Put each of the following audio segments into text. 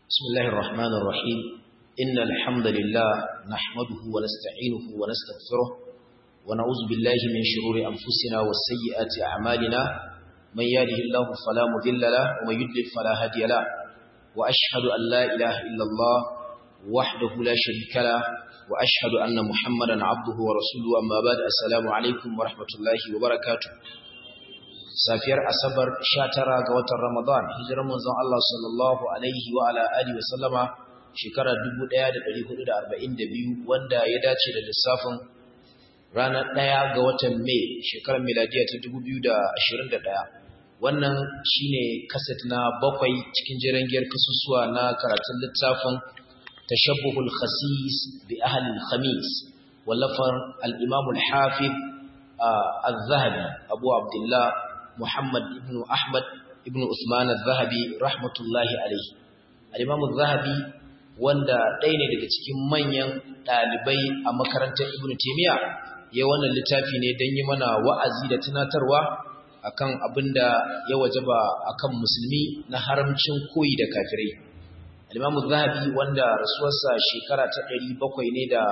بسم الله الرحمن الرحيم إن الحمد لله نحمده ونستعينه ونستغفره ونعوذ بالله من شرور أنفسنا والسيئات أعمالنا من يهده الله فلا مضل له ومن يضلل فلا هادي له وأشهد أن لا إله إلا الله وحده لا شريك له وأشهد أن محمدا عبده ورسوله أما بعد السلام عليكم ورحمة الله وبركاته safiyar asabar 19 ga watan Ramadan hijirar manzon Allah sallallahu alaihi wa ala alihi wa sallama shekarar 1442 wanda ya dace da lissafin ranar 1 ga watan Mai shekarar miladiya ta 2021 wannan shine kaset na bakwai cikin jirangiyar kasusuwa na karatun littafin tashabbuhul khasis bi ahli al-khamis wallafar al-imam al-hafiz al-zahabi abu abdullah Muhammad ibn Ahmad ibn Usman al-Zahabi rahmatullahi alaihi al-Imam al-Zahabi wanda ɗaya ne daga cikin manyan ɗalibai a makarantar Ibn Taymiyyah ya wannan littafi ne don yi mana wa'azi da tunatarwa akan abinda ya wajaba akan musulmi na haramcin koyi da kafirai al-Imam al-Zahabi wanda rasuwarsa shekara ta 700 ne da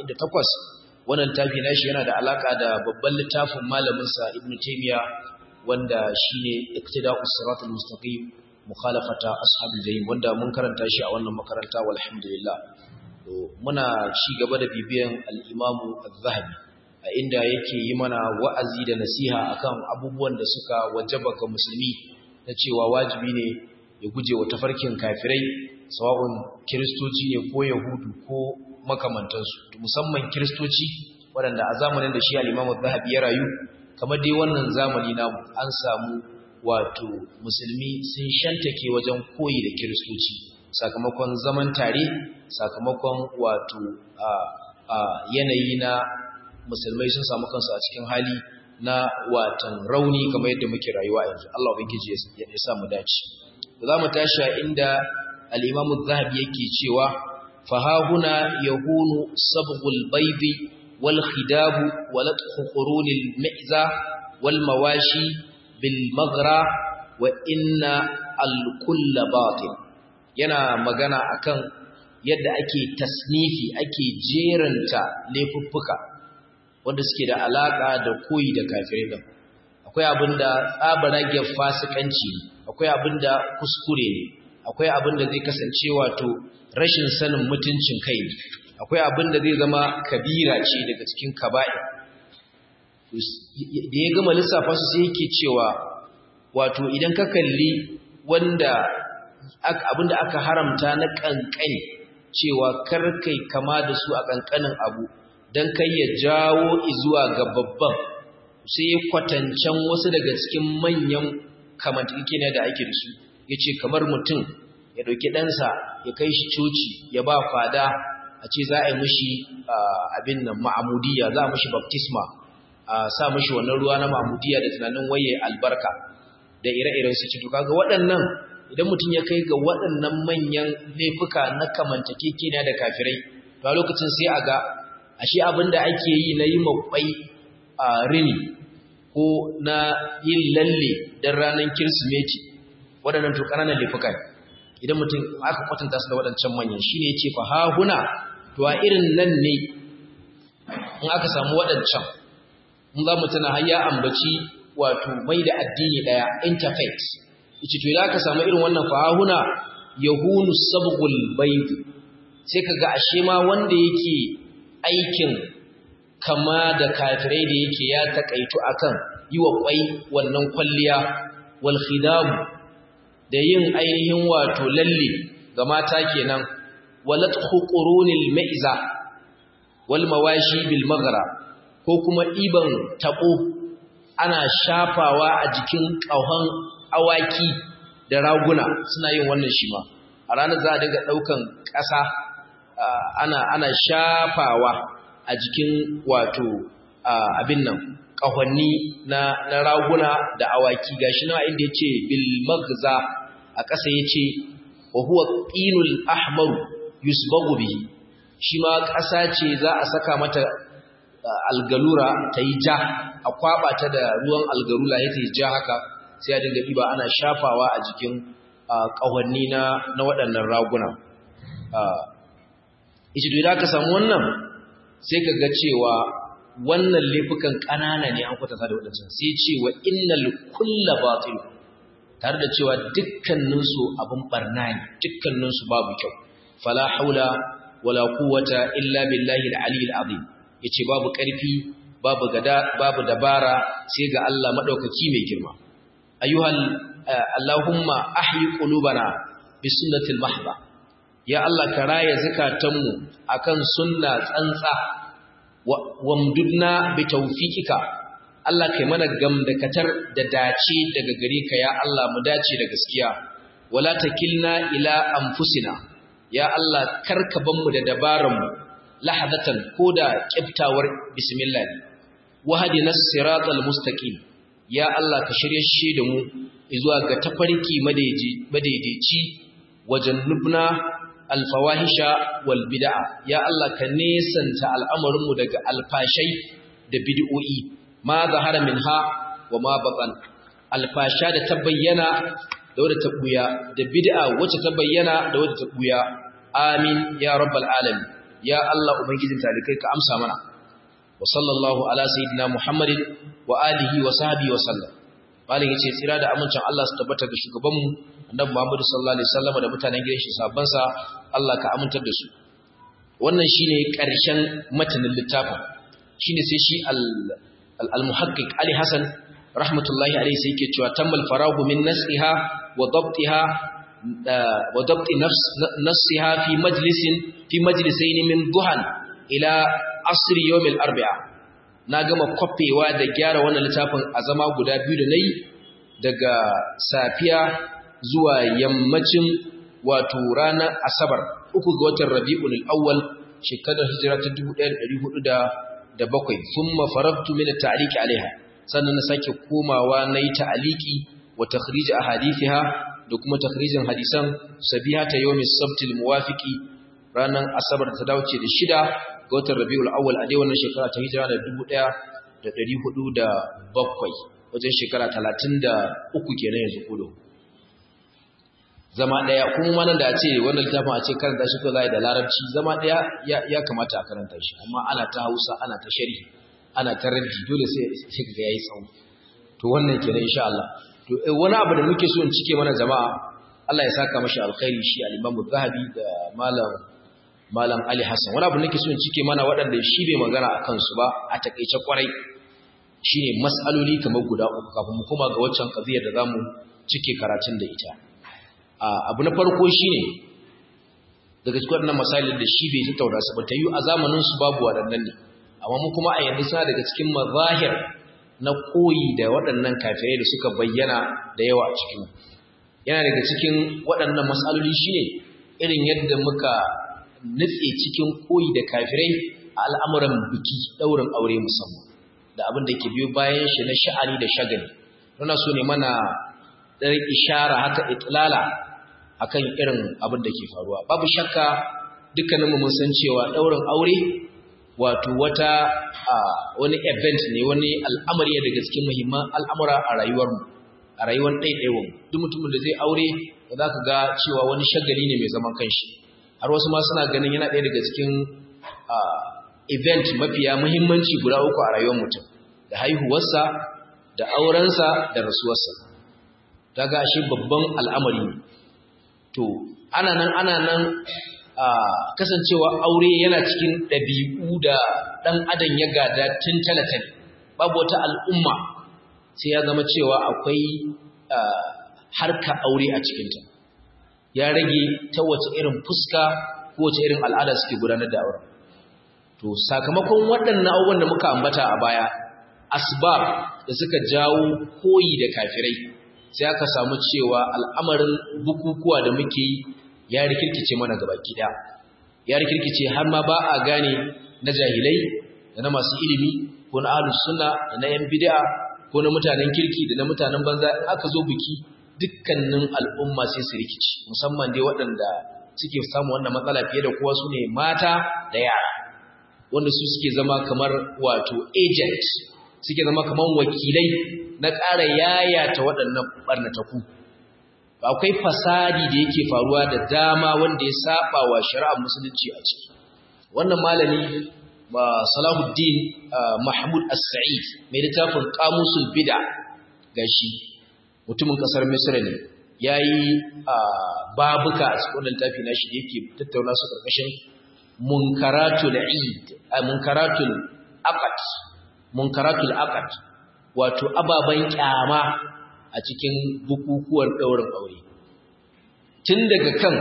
48 wannan littafi nashi yana da alaka da babban littafin malamin sa Ibn Taymiyyah wanda shine iktida'us siratal mustaqim mukhalafata ashabil jahim wanda mun karanta shi a wannan makaranta walhamdulillah to muna ci gaba da bibiyan al-Imam Az-Zahabi a inda yake yi mana wa'azi da nasiha akan abubuwan da suka wajaba ga musulmi na cewa wajibi ne ya guje wa tafarkin kafirai sawa'un kiristoci ne ko yahudu ko makamantansu musamman kiristoci waɗanda a zamanin da shi al-Imam Az-Zahabi ya rayu kamar dai wannan zamani namu an samu wato musulmi sun shantake wajen koyi da kiristoci sakamakon zaman tare sakamakon wato a, a yanayi na musulmai sun samu kansu a cikin hali na watan rauni kamar yadda muke rayuwa yanzu Allah ubangiji ya, ya sa mu dace za mu tashi inda al-Imam zahabi yake cewa fa huna yahunu sabghul baydi والخداب ولطخ قرون المئزة والمواشي بالمغرى وإن الكل باطل yana magana akan yadda ake tasnifi ake jeranta laifuffuka wanda suke da alaka da koyi da kafirai din akwai abinda tsabarage fasikanci akwai abinda kuskure ne akwai abinda zai kasance wato rashin sanin mutuncin kai akwai abin da zai zama kabira ce daga cikin kaba'i da ya gama lissafa su sai yake cewa wato idan ka kalli wanda abin da aka haramta na kankani cewa karkai kama da su a kankanin abu don kai ya jawo izuwa ga babban sai ya kwatancan wasu daga cikin manyan kamantakike da ake da su ya ce kamar mutum ya ɗauki ɗansa ya kai shi coci ya ba fada a ce za a yi mushi abin nan ma'amudiyya za a mushi baptisma a sa mushi wannan ruwa na ma'amudiyya da tunanin waye albarka da ire-iren su cikin kaga waɗannan idan mutum ya kai ga waɗannan manyan laifuka na kamantakeke ne da kafirai to a lokacin sai a ga ashe abin da ake yi na yi makwai a rini ko na yin lalle don ranar kirsimeti waɗannan to ƙananan laifuka ne idan mutum aka kwatanta su da waɗancan manyan shine ya ce fa ha huna to a irin nan ne in aka samu waɗancan in za mu tana har ya ambaci wato mai da addini ɗaya interfaith yace to idan aka samu irin wannan fahuna yahunu sabghul bayd sai kaga ashe ma wanda yake aikin kama da kafirai da yake ya takaitu akan yi wa kwai wannan kwalliya wal khidab da yin ainihin wato lalle ga mata kenan walathu qurunil ma'iza wal mawashi bil maghra ko kuma iban tako ana shafawa a jikin kauhan awaki da raguna suna yin wannan shi ma a ranar za a dinga daukan ƙasa ana ana shafawa a jikin wato abin nan kahonni na na raguna da awaki gashi na inda yace bil maghza a ƙasa yace wa huwa qinul ahmaru yusbagu bihi shi ma ƙasa ce za a saka mata algalura ta yi ja a kwaba ta da ruwan algarula ya ta yi ja haka sai a dinga ɗiba ana shafawa a jikin ƙahonni na na waɗannan raguna ita to idan ka samu wannan sai ka ga cewa wannan laifukan ƙanana ne an kwatanta da waɗancan sai ce wa innal kulla batil tare da cewa dukkaninsu abin barna ne dukkaninsu babu kyau fala haula wala quwwata illa billahi al-ali al-azim yace babu ƙarfi babu gada babu dabara sai ga Allah madaukaki mai girma ayyuhal allahumma ahyi qulubana bi sunnatil mahba ya Allah ka raya zakatanmu akan sunna tsantsa wamdudna bi tawfiqika Allah kai mana gamdakatar da dace daga gare ka ya Allah mu dace da gaskiya wala takilna ila anfusina ya Allah karka ban mu da dabaran mu lahadatan koda kiftawar bismillah wahdina siratal mustaqim ya Allah ka shirye shi da mu zuwa ga tafarki madaidaici wajen nubna alfawahisha wal bid'a ya Allah ka nesanta al'amarin mu daga alfashai da bid'o'i ma zahara minha wa ma batan alfasha da ta bayyana da wadda ta buya da bid'a wacce ta bayyana da wadda ta buya amin ya rabbal alamin ya Allah ubangijin talikai ka amsa mana wa sallallahu ala sayyidina muhammadin wa alihi wa sahbihi wa sallam malin yace tsira da amincin Allah su tabbata ga shugabanmu annabi Muhammad sallallahu alaihi wasallam da mutanen gidan shi sabban sa Allah ka amintar da su wannan shine karshen matanin littafin shine sai shi al al-muhaqqiq Ali Hassan rahmatullahi alaihi sai yake cewa tammal farahu min nasiha wa dabtiha wa dabti nafs nasiha fi majlisin fi majlisain min duhan ila asr yawm al-arba'a na gama kwafewa da gyara wannan littafin a zama guda biyu da nayi daga safiya zuwa yammacin wato ranar asabar uku ga watan rabi'ul awwal shekarar hijira ta 1407 thumma faragtu min at-ta'liq alaiha sannan na sake komawa nayi ta'liqi wa takhrij ahadithiha da kuma takhrijin hadisan sabihata yawmis sabtil muwafiqi ranar asabar ta dace da shida ga watan rabi'ul awwal a dai wannan shekara ta hijira da 1407 wajen shekara 33 kenan yanzu kudo zama daya kuma manan da a ce wannan littafin a ce karanta shi ko zai da larabci zama daya ya kamata a karanta shi amma ana ta Hausa ana ta sharhi ana ta raddi dole sai sai ga yayi tsawo to wannan kenan insha Allah to wani abu da muke so in cike mana jama'a Allah ya saka mashi alkhairi shi al-Imam Zahabi da malam malam Ali Hassan wani abu nake so in cike mana waɗanda shi bai magana a kansu ba a takeice kwarai shine mas'aloli kamar guda uku kafin mu koma ga waccan qadiyar da zamu cike karatun da ita abu na farko shine daga cikin waɗannan masalin da shi bai tattauna su ba ta yi a zamanin su babu waɗannan ne amma mu kuma a yanzu suna daga cikin mazahir na koyi da waɗannan kafirai da suka bayyana da yawa a cikin yana daga cikin waɗannan matsaloli shine irin yadda muka nutse cikin koyi da kafirai a al'amuran biki ɗaurin aure musamman da abin da ke biyo bayan shi na sha'ani da shagali muna so ne mana ɗar ishara haka itlala akan irin abin da ke faruwa babu shakka dukkaninmu mun san cewa ɗaurin aure wato wata wani event ne wani al'amari daga cikin muhimman al'amura a rayuwarmu a rayuwar ɗaiɗaiwan duk mutumin da zai aure da za ka ga cewa wani shagali ne mai zaman kanshi har wasu ma suna ganin yana ɗaya daga cikin event mafiya muhimmanci guda uku a rayuwar mutum da haihuwarsa da aurensa da rasuwarsa ta ga shi babban al'amari ne to ana nan ana nan kasancewa aure yana cikin ɗabi'u da ɗan adam ya gada tun talatali babu wata al'umma sai ya zama cewa akwai harka aure a cikinta ya rage ta wace irin fuska ko wace irin al'ada suke gudanar da aure to sakamakon waɗannan abubuwan da muka ambata a baya asbab da suka jawo koyi da kafirai sai aka samu cewa al'amarin bukukuwa da muke yi ya rikirkice mana gaba gida ya rikirkice har ma ba a gane na jahilai da na masu ilimi ko na ahlus sunna da na yan bid'a ko na mutanen kirki da na mutanen banza in aka zo biki dukkanin al'umma sai su rikici musamman dai waɗanda suke samu wannan matsala fiye da kowa su ne mata da yara wanda su suke zama kamar wato agent suke zama kamar wakilai na ƙara yayata waɗannan ɓarnataku akwai fasadi da yake faruwa da dama wanda ya saba wa shari'ar musulunci a ciki wannan malami ba Salahuddin Mahmud As-Sa'id mai littafin Qamusul Bid'a gashi mutumin kasar Misra ne yayi babuka a cikin wannan littafi nashi da yake tattauna su karkashin munkaratul Eid munkaratul aqd munkaratul aqd wato ababan kyama a cikin bukukuwan daurin aure tun daga kan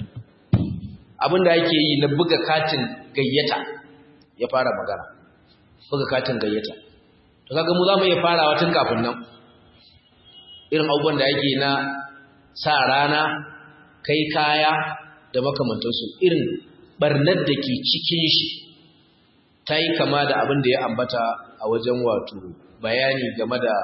abinda ake yi na buga katin gayyata ya fara magana buga katin gayyata to kaga mu zamu iya farawa tun kafin nan irin abubuwan da yake na sa rana kai kaya da makamantansu irin barnar da ke cikin shi ta yi kama da abin da ya ambata a wajen wato bayani game da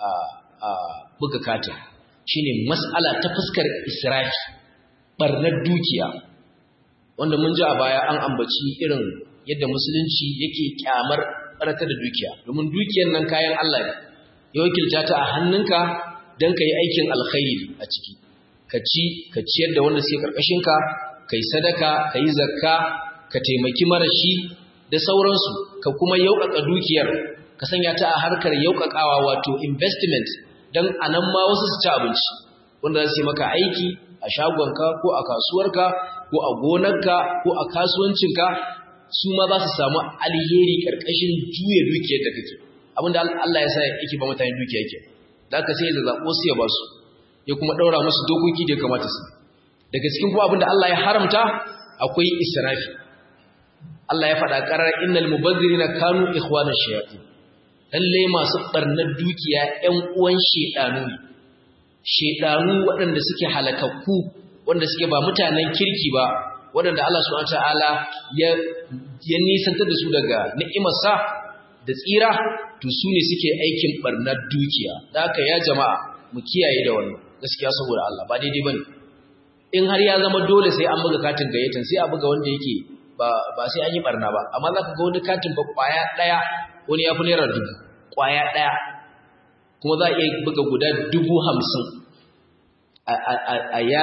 buga katin shine mas'ala ta fuskar israfi barnar dukiya wanda mun ji a baya an ambaci irin yadda musulunci yake kyamar barata da dukiya domin dukiyar nan kayan Allah ne ya wakilta ta a hannunka don ka yi aikin alkhairi a ciki ka ci ka ciyar da wanda suke karkashinka ka yi sadaka ka yi zakka ka taimaki marashi da sauransu ka kuma yauƙaƙa dukiyar ka sanya ta a harkar yauƙaƙawa wato investment don a nan ma wasu su ci abinci wanda za su yi maka aiki a shagonka ko a kasuwarka ko a gonarka ko a kasuwancinka su ma za su samu alheri ƙarƙashin juya dukiyar da kake abinda Allah ya sa yake ba mutane dukiya yake da aka sai ya zaɓo su ya ba su ya kuma ɗaura musu dokoki da ya kamata su daga cikin kuma abinda Allah ya haramta akwai israfi Allah ya faɗa ƙarar innal mubazzirina kanu ikhwana shayatin lalle masu barnar dukiya ƴan uwan shedanu ne shedanu waɗanda suke halakakku wanda suke ba mutanen kirki ba waɗanda Allah subhanahu wataala ya ya nisantar da su daga ni'imarsa da tsira to su ne suke aikin barnar dukiya da haka ya jama'a mu kiyaye da wannan gaskiya saboda Allah ba daidai bane in har ya zama dole sai an buga katin gayyatan sai a buga wanda yake ba ba sai an yi barna ba amma zaka ga wani katin ba kwaya daya wani ya fi naira dubu kwaya daya kuma za a iya buga guda dubu hamsin a ya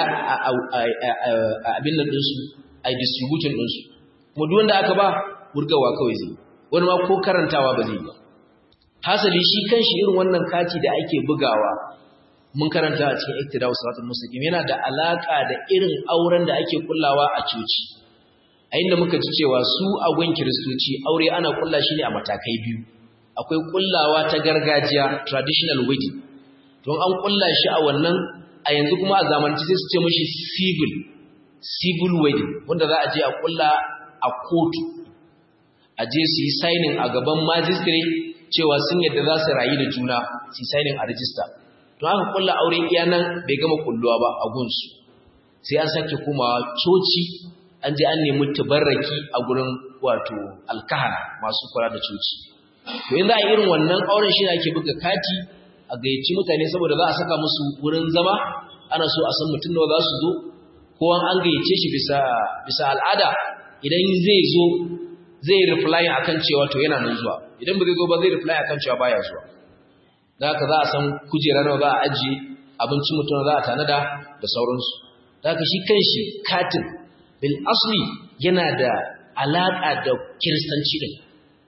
abin nan ɗinsu a distribution ɗinsu kuma duk wanda aka ba wurgawa kawai zai wani ma ko karantawa ba zai ba hasali shi kan shi irin wannan kati da ake bugawa mun karanta a cikin iktidau salatul mustaqim yana da alaka da irin auren da ake kullawa a coci a inda muka ji cewa su a gun kiristoci aure ana kulla shi ne a matakai biyu akwai kullawa ta gargajiya traditional wedding don an kulla shi a wannan a yanzu kuma a zamanci sai su ce mashi civil civil wedding wanda za a je a kulla a kotu a je su yi signing a gaban magistrate cewa sun yadda za su rayu da juna su yi signing a register don haka kulla aure iya nan bai gama kulluwa ba a gunsu sai an sake komawa coci an je an nemi tabarraki a gurin wato alkahara masu kula da coci to in za a irin wannan auren shi ake buga kati a gayyaci mutane saboda za a saka musu wurin zama ana so a san mutum nawa za su zo ko an gayyace shi bisa bisa al'ada idan zai zo zai reply akan cewa to yana nan zuwa idan ba zai zo ba zai reply akan cewa baya zuwa da haka za a san kujera nawa za a ajiye abincin mutum za a tanada da sauransu da haka shi kanshi katin bil asli yana da alaka da kiristanci din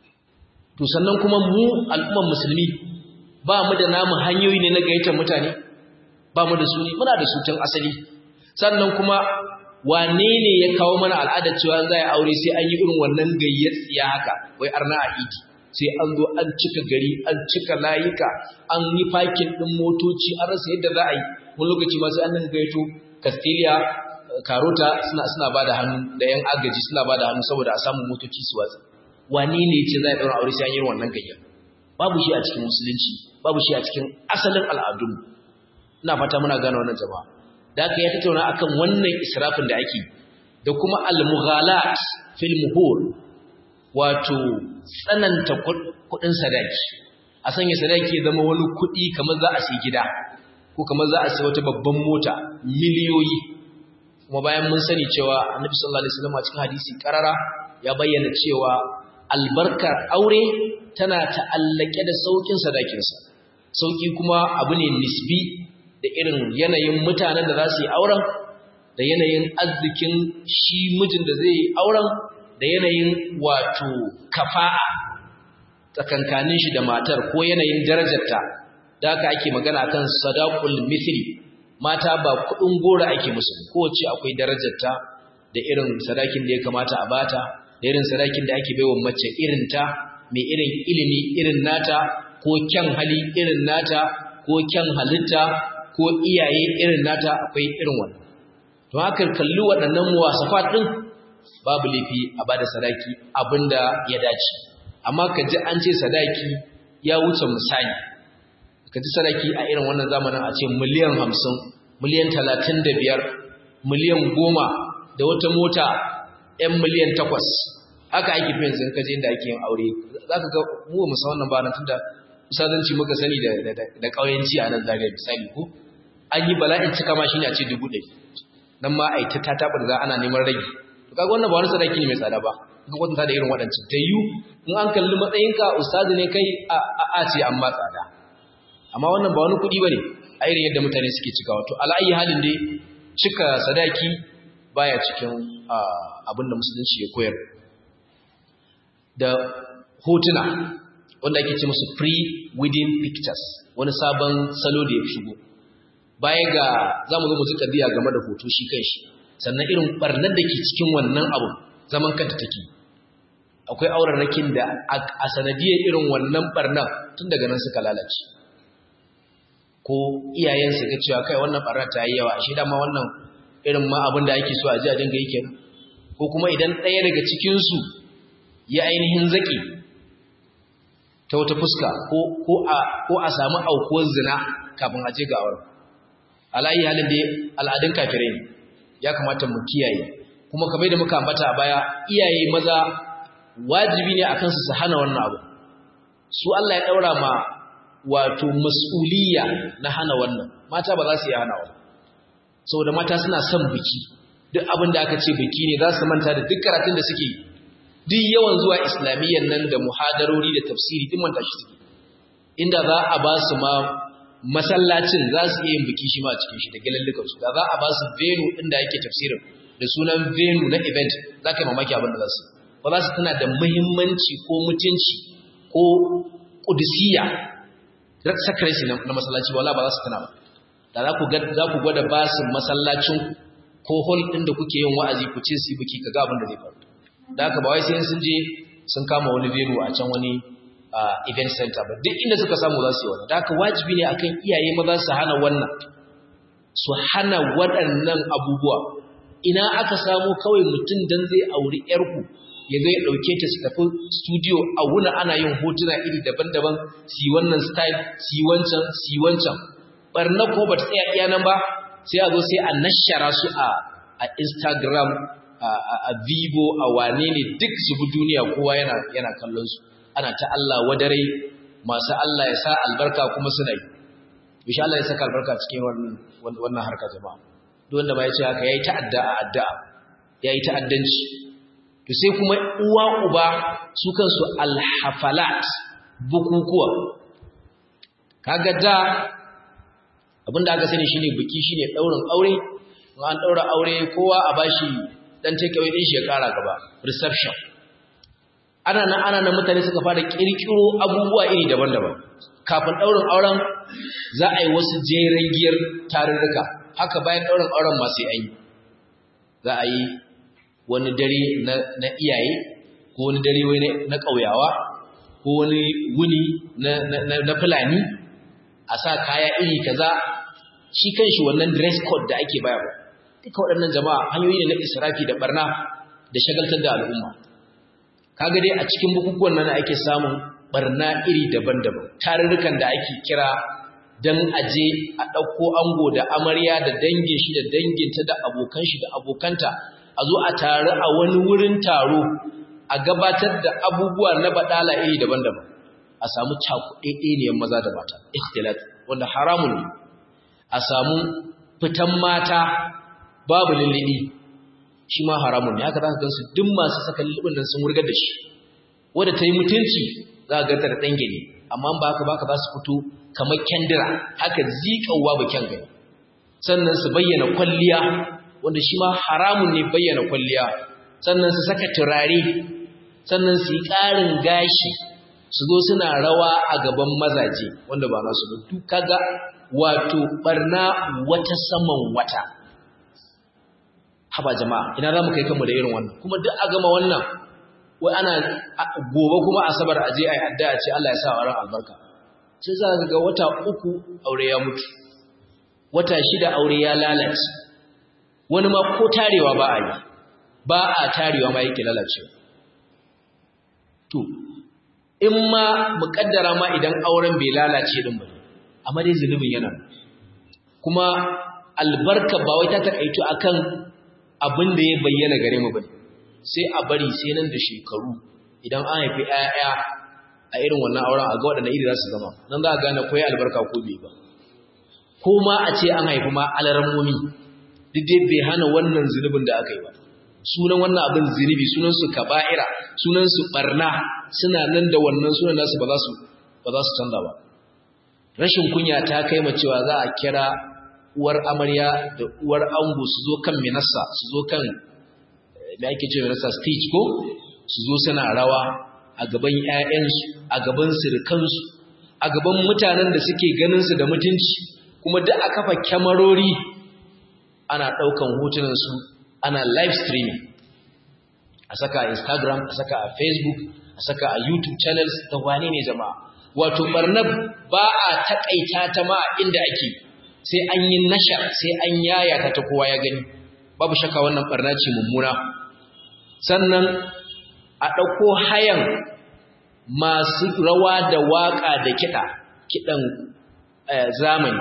to sannan kuma mu al'umman musulmi ba mu da namu hanyoyi ne na gayyatar mutane ba mu da su ne muna da su tun asali sannan kuma wane ne ya kawo mana al'adar cewa za a aure sai an yi irin wannan gayyatsiya haka wai arna a idi sai an zo an cika gari an cika layuka an yi fakin ɗin motoci an rasa yadda za a yi wani lokaci ma sai an nan gaito castilia karota suna suna ba da hannu da yan agaji suna ba da hannu saboda a samu motoci su watsa wane ne ce za a ɗaura aure sai an yi wannan gayya babu shi a cikin musulunci babu shi a cikin asalin al'adun ina fata muna gane wannan jama'a da aka ya tattauna akan wannan israfin da ake da kuma al-mughalat fil muhur wato tsananta kudin sadaki a sanya sadaki ya zama wani kudi kamar za a sai gida ko kamar za a sai wata babban mota miliyoyi kuma bayan mun sani cewa annabi sallallahu alaihi wasallam a cikin hadisi karara ya bayyana cewa albarkar aure tana ta'allake da saukin sadakinsa sauki kuma abu ne nisbi da irin yanayin mutanen da za su yi auren da yanayin arzikin shi mijin da zai yi auren da yanayin wato kafa'a tsakankanin shi da matar ko yanayin darajarta da haka ake magana kan sadaqul mithli mata ba kudin gora ake musu kowace akwai darajarta da irin sadakin da ya kamata a bata da irin sadakin da ake baiwa mace irin ta mai irin ilimi irin nata ko kyan hali irin nata ko kyan halitta ko iyaye irin nata akwai irin wannan don haka kalli waɗannan muwasafat din babu laifi a bada sadaki abinda ya dace amma ka ji an ce sadaki ya wuce misali ka ji sadaki a irin wannan zamanin a ce miliyan hamsin miliyan talatin da biyar miliyan goma da wata mota ‘yan miliyan takwas haka ake fi yanzu kaje inda ake yin aure za ka ga mu musa wannan ba na tun da usadanci muka sani da ƙauyenci a nan zagaye misali ko an yi bala'in cika ma shi ne a ce dubu ɗari nan ma a yi ta taɓa da ana neman rage kaga wannan ba wani sadaki ne mai tsada ba ka kwatanta da irin waɗancan ta yiwu in an kalli matsayinka ustazi ne kai a ce an ma tsada amma wannan ba wani kuɗi ba ne a irin yadda mutane suke cika wato ala'ayi halin dai cika sadaki baya cikin abin da musulunci ya koyar da hotuna wanda ake ce musu pre-wedding pictures wani sabon salo da ya shigo baya ga za mu zo mu ji ƙaddiya game da hoto shi kan shi sannan irin ɓarnar da ke cikin wannan abu zaman kanta take akwai aurarrakin da a sanadiyar irin wannan ɓarnar tun daga nan suka lalace ko iyayensu ga cewa kai wannan ɓarnar ta yi yawa shi dama wannan irin ma abin da ake so a ji a dinga yi kenan ko kuma idan ɗaya daga cikinsu ya ainihin zaƙi ta wata fuska ko a samu aukuwar zina kafin a je ga auren alayi halin da al'adun kafirai ne ya kamata mu kiyaye kuma kamar da muka ambata a baya iyaye maza wajibi ne akan su su hana wannan abu su Allah ya daura ma wato mas'uliyya na hana wannan mata ba za su yi hana wannan saboda mata suna son biki duk abin da aka ce biki ne za su manta da duk karatun da suke duk yawan zuwa islamiyyan nan da muhadarori da tafsiri duk manta shi suke inda za a ba su ma masallacin za su iya yin biki shi ma cikin shi da galallukansu da za a ba su venu inda yake tafsirin da sunan venu na event za ka yi mamaki abin da za su ba za su tana da muhimmanci ko mutunci ko kudisiya sakarci na masallaci wala ba za su tana ba da za ku gwada ba su masallacin ko hol ɗin da kuke yin wa'azi ku ce su yi biki ka ga abin da zai faru da haka ba wai sai sun je sun kama wani venu a can wani Uh, event center ba duk inda suka samu za su yi wannan da haka wajibi ne akan iyaye maza su hana wannan su hana waɗannan abubuwa ina aka samu kawai mutum dan zai auri yarku ya ga ya ɗauke ta su tafi studio a wuna ana yin hotuna iri daban-daban su yi wannan style su yi wancan su yi wancan barna ko ba ta tsaya iya nan ba sai a zo sai a nashara su a a instagram a, a, a vivo a wane ne duk su bi duniya kowa yana yana kallon su ana ta Allah wadarai masu Allah ya sa albarka kuma suna yi insha Allah ya saka albarka cikin wannan wannan harka jama'a duk wanda ba ya ce haka yayi ta'adda a addu'a yayi ta'addanci to sai kuma uwa uba su kansu alhafalat bukukuwa kaga da abinda aka sani shine biki shine daurin aure an daura aure kowa a bashi dan take away din shi ya kara gaba reception ana nan ana nan mutane suka fara kirkiro abubuwa iri daban-daban kafin daurin auren za a yi wasu jeren giyar tarurruka haka bayan daurin auren ma sai an yi za a yi wani dare na iyaye ko wani dare na ƙauyawa ko wani wuni na fulani a sa kaya iri kaza shi kanshi wannan dress code da ake bayarwa duka waɗannan jama'a hanyoyi ne na israfi da barna da shagaltar da al'umma kaga dai a cikin bukukuwan nan ake samun barna iri daban-daban tarurrukan da ake kira dan aje a ɗauko ango da amarya da dangin shi da danginta da abokan shi da abokanta a zo a taru a wani wurin taro a gabatar da abubuwa na badala iri daban-daban a samu cakuɗeɗeniyar maza da mata ikhtilat wanda haramun ne a samu fitan mata babu lullubi shi ma haramun ne haka za ka gansu duk masu saka lullubin nan sun wurgar da shi wadda ta yi mutunci za ka ganta da ɗan gani amma ba haka ba ka za su fito kamar kyandira haka zikawa ba kyan gani sannan su bayyana kwalliya wanda shi ma haramun ne bayyana kwalliya sannan su saka turare sannan su yi ƙarin gashi su zo suna rawa a gaban mazaje wanda ba nasu ba duk kaga wato barna wata saman wata haba jama'a ina za mu kai kanmu da irin wannan kuma duk a gama wannan wai ana gobe kuma asabar aje ai addu'a ce Allah ya sa wa ran albarka sai za ka ga wata uku aure ya mutu wata shida aure ya lalace wani ma ko tarewa ba a yi ba a tarewa ma yake lalacewa to in ma muƙaddara ma idan auren bai lalace din ba amma dai zunubin yana kuma albarka ba wai ta takaitu akan abin da ya bayyana gare mu bane sai a bari sai nan da shekaru idan an haifi 'ya'ya a irin wannan auren a ga waɗanda iri za su zama nan za a gane ko ya albarka ko bai ba ko ma a ce an haifi ma alarammomi duk dai bai hana wannan zunubin da aka yi ba sunan wannan abin zunubi sunan su kaba'ira sunan su barna suna nan da wannan sunan nasu ba za su ba za su canza ba rashin kunya ta kai ma cewa za a kira uwar amarya da uwar ango su zo kan minassa su zo kan me ake ce minassa stage ko su zo suna rawa a gaban ƴaƴansu a gaban sirkansu a gaban mutanen da suke ganin su da mutunci kuma duk a kafa kyamarori ana ɗaukan hotunansu ana live streaming a saka a instagram a saka a facebook a saka a youtube channels da wane ne jama'a wato barna ba a takaita ta ma inda ake sai an yi nashar sai an yaya ta ta kowa ya gani babu shakka wannan barna ce mummuna sannan a ɗauko hayan masu rawa da waƙa da kiɗa kiɗan zamani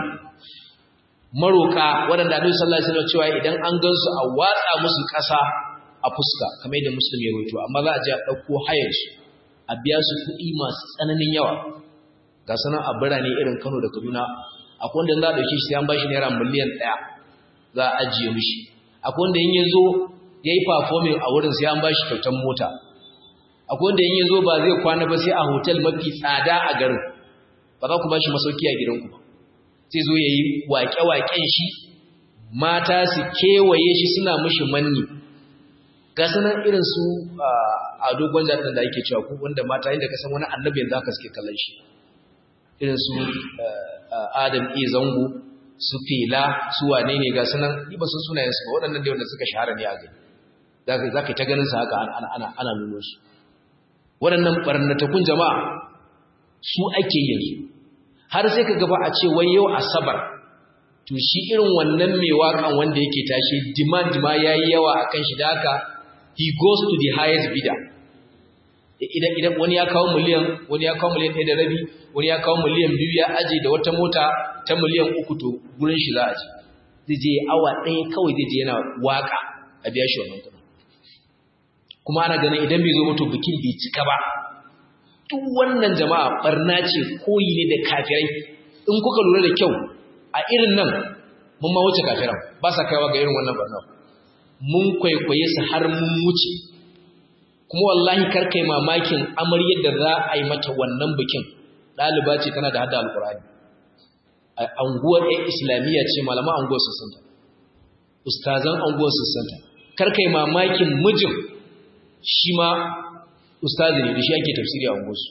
maroka waɗanda Annabi sallallahu alaihi wasallam cewa idan an gansu a watsa musu ƙasa a fuska kamar yadda Muslim ya rawaito amma za a je a dauko hayar su a biya su kuɗi masu tsananin yawa ga sanan a birane irin Kano da Kaduna akwai wanda za a dauke shi sai an bashi naira miliyan 1 za a ajiye mishi akwai wanda in yazo yayi performing a wurin sai an bashi kyautar mota akwai wanda in yazo ba zai kwana ba sai a hotel mafi tsada a garin ba za ku bashi masauki a gidanku ba zai zo ya yi waƙe-waƙen shi mata su kewaye shi suna mashi manni ga sanar irin su a dogon jami'in da ake cewa wanda mata inda kasan wani annabi yanzu aka suke kallon shi irin su adam e zango su fela su wane ne ga sanar ba sun sunayensu ba waɗannan da wanda suka shahara ne a gani za ka ta ganin sa haka ana nuno su waɗannan ɓarnatakun jama'a su ake yanzu har sai ka gaba a ce wai yau asabar to shi irin wannan mai waƙan wanda yake tashi demand ma yayi yawa akan shi da haka he goes to the highest bidder idan idan wani ya kawo miliyan wani ya kawo miliyan 1 da rabi wani ya kawo miliyan 2 ya aje da wata mota ta miliyan 3 to gurin shi za a je zai je awa ɗaya kawai zai je yana waka a biya shi wannan kuɗin kuma ana ganin idan bai zo mutu bikin bai cika ba duk wannan jama'a barna ce koyi ne da kafirai in kuka lura da kyau a irin nan mun ma wuce kafiran ba sa kaiwa ga irin wannan barna mun kwaikwaye su har mun wuce kuma wallahi kar kai mamakin amaryar da za a yi mata wannan bikin ɗaliba ce tana da hada alkurani a anguwar ɗan islamiyya ce malama anguwar su santa ustazan anguwar su santa kar kai mamakin mijin shi ma ustazi ne da shi ake tafsiri a unguwarsu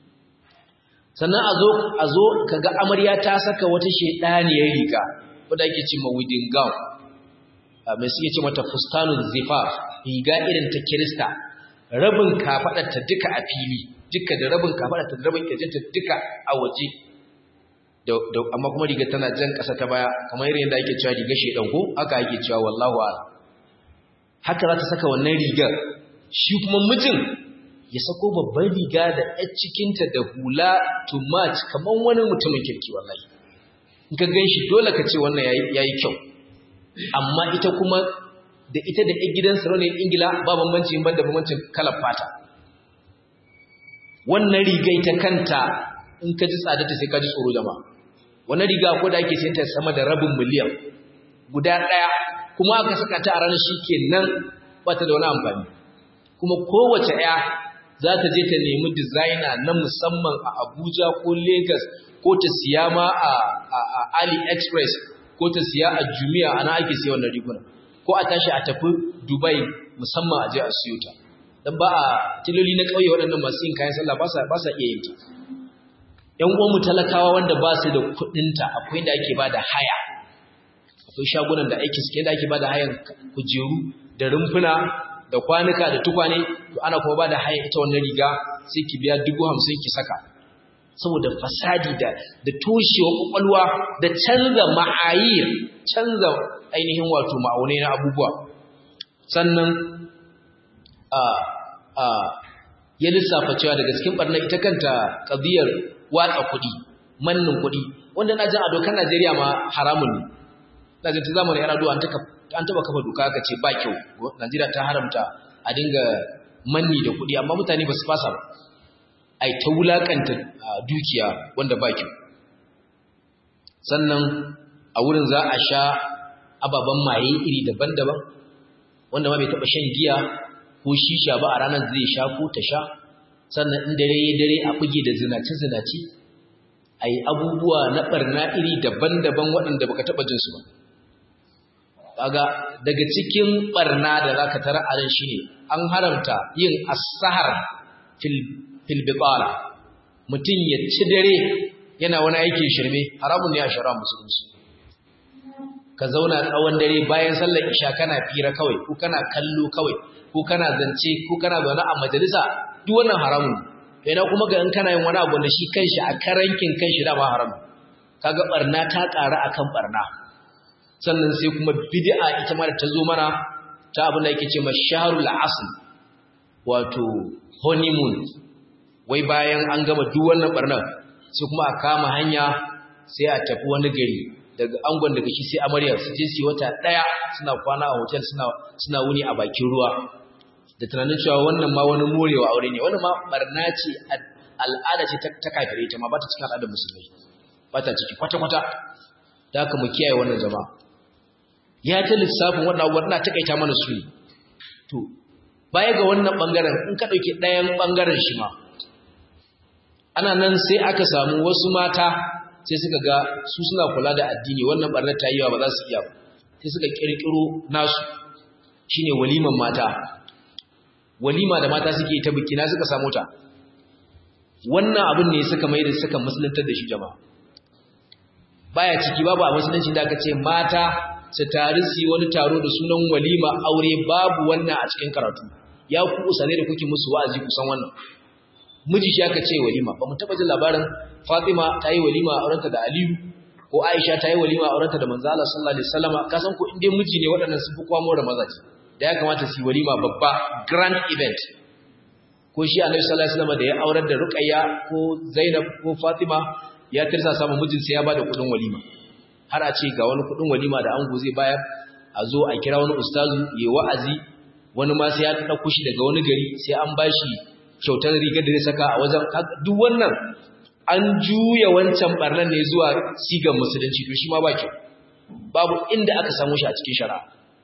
sannan a zo a zo kaga amarya ta saka wata shedaniyar riga wadda ake cewa wedding gown mai suke ce mata fustanun zifaf riga irin ta kirista rabin kafadarta duka a fili duka da rabin kafadarta da rabin kirjinta duka a waje da amma kuma riga tana jan kasa ta baya kamar irin da ake cewa riga shedan ko haka ake cewa wallahu a'lam haka za ta saka wannan rigar shi kuma mijin ya sako babban riga da ɗan cikinta da hula to match kamar wani mutumin kirki wallahi in ka gan shi dole ka ce wannan ya yi kyau amma ita kuma da ita da ɗan gidan sarauniyar ingila ba bambanci ban da bambancin kalar fata wannan rigai ta kanta in ka ji tsadarta sai ka ji tsoro jama'a wannan riga ko da ake sayanta sama da rabin miliyan guda ɗaya kuma aka saka ta a ranar shi kenan ba ta da wani amfani kuma kowace ya za ta je ta nemi designer na musamman a Abuja ko Lagos ko ta siya ma a, AliExpress ko ta siya a jumiya ana ake siya wannan riguna ko a tashi a tafi dubai musamman a je a siyo ta dan ba a tiloli na kauye waɗannan masu yin kayan sallah ba sa ba sa iya yin ta ƴan uwanmu talakawa wanda ba su da kuɗin ta akwai da ake ba da haya akwai shagunan da aiki suke da ake ba da hayan kujeru da rumfuna da kwanuka da tukwane to ana kuma ba da hayan ita wannan riga sai ki biya dubu hamsin ki saka saboda fasadi da da toshewa kwakwalwa da canza ma'ayir canza ainihin wato ma'aunai na abubuwa sannan a a ya lissafa cewa daga cikin barna ita kanta qadiyar watsa kuɗi mannin kuɗi wanda na jin a dokar Najeriya ma haramun ne na jin ta zamanin Yar'adua an taka an taba kafa doka aka ce ba kyau Najeriya ta haramta a dinga manni da kuɗi amma mutane ba su fasa ba ai ta wulakanta dukiya wanda ba kyau sannan a wurin za a sha ababen maye iri daban-daban wanda ma bai taɓa shan giya ko shisha ba a ranar zai sha ko ta sha sannan in dare ya dare a buge da zinace-zinace a yi abubuwa na ɓarna iri daban-daban waɗanda baka taɓa jinsu ba kaga daga cikin ɓarna da za ka tara a nan shi ne an haramta yin asahar fil bitala mutum ya ci dare yana wani aikin shirme haramun ne a shara musulunci ka zauna tsawon dare bayan sallar isha kana fira kawai ko kana kallo kawai ko kana zance ko kana zaune a majalisa duk wannan haramun ne ina kuma ga in kana yin wani abu da shi kanshi a karankin kanshi da ba haram kaga barna ta ƙara akan barna sannan sai kuma bid'a ita ma da ta zo mana ta abin da yake ce masharul asl wato honeymoon wai bayan an gama duk wannan barnan sai kuma a kama hanya sai a tafi wani gari daga angon daga shi sai amarya su je su wata daya suna kwana a hotel suna suna wuni a bakin ruwa da tunanin cewa wannan ma wani morewa aure ne wannan ma barna ce al'ada ce ta kafire ta ma ba ta cikin al'adar musulmai ba ta ciki kwata kwata da haka mu kiyaye wannan jama'a ya ta lissafin wannan abubuwan na takaita mana su ne to baya ga wannan bangaren in ka dauki ɗayan bangaren shi ma ana nan sai aka samu wasu mata sai suka ga su suna kula da addini wannan barnar ta yi wa ba za su iya ba sai suka kirkiro nasu shine waliman mata walima da mata suke ta biki na suka samu ta wannan abin ne suka mai da suka musuluntar da shi jama'a baya ciki babu a musulunci da aka ce mata su tare su yi wani taro da sunan walima aure babu wannan a cikin karatu ya ku usane da kuke musu wa'azi kusan wannan miji shi aka ce walima ba mu taba jin labarin Fatima ta yi walima a aurenta da Aliyu ko Aisha ta yi walima a aurenta da Manzo Allah sallallahu alaihi wasallama ka san ko inda miji ne waɗannan sun fi kwamo da mazaji da ya kamata su yi walima babba grand event ko shi Annabi sallallahu alaihi wasallama da ya aurar da Ruqayya ko Zainab ko Fatima ya tirsa samu mijin sai ya bada kuɗin walima har a ce ga wani kuɗin walima da ango zai bayar a zo a kira wani ustazu yayi wa'azi wani ma sai ya ɗauko shi daga wani gari sai an bashi kyautar rigar da zai saka a wajen duk wannan an juya wancan barnan ne zuwa sigan musulunci to shi ma ba kyau babu inda aka samu shi a cikin shari'a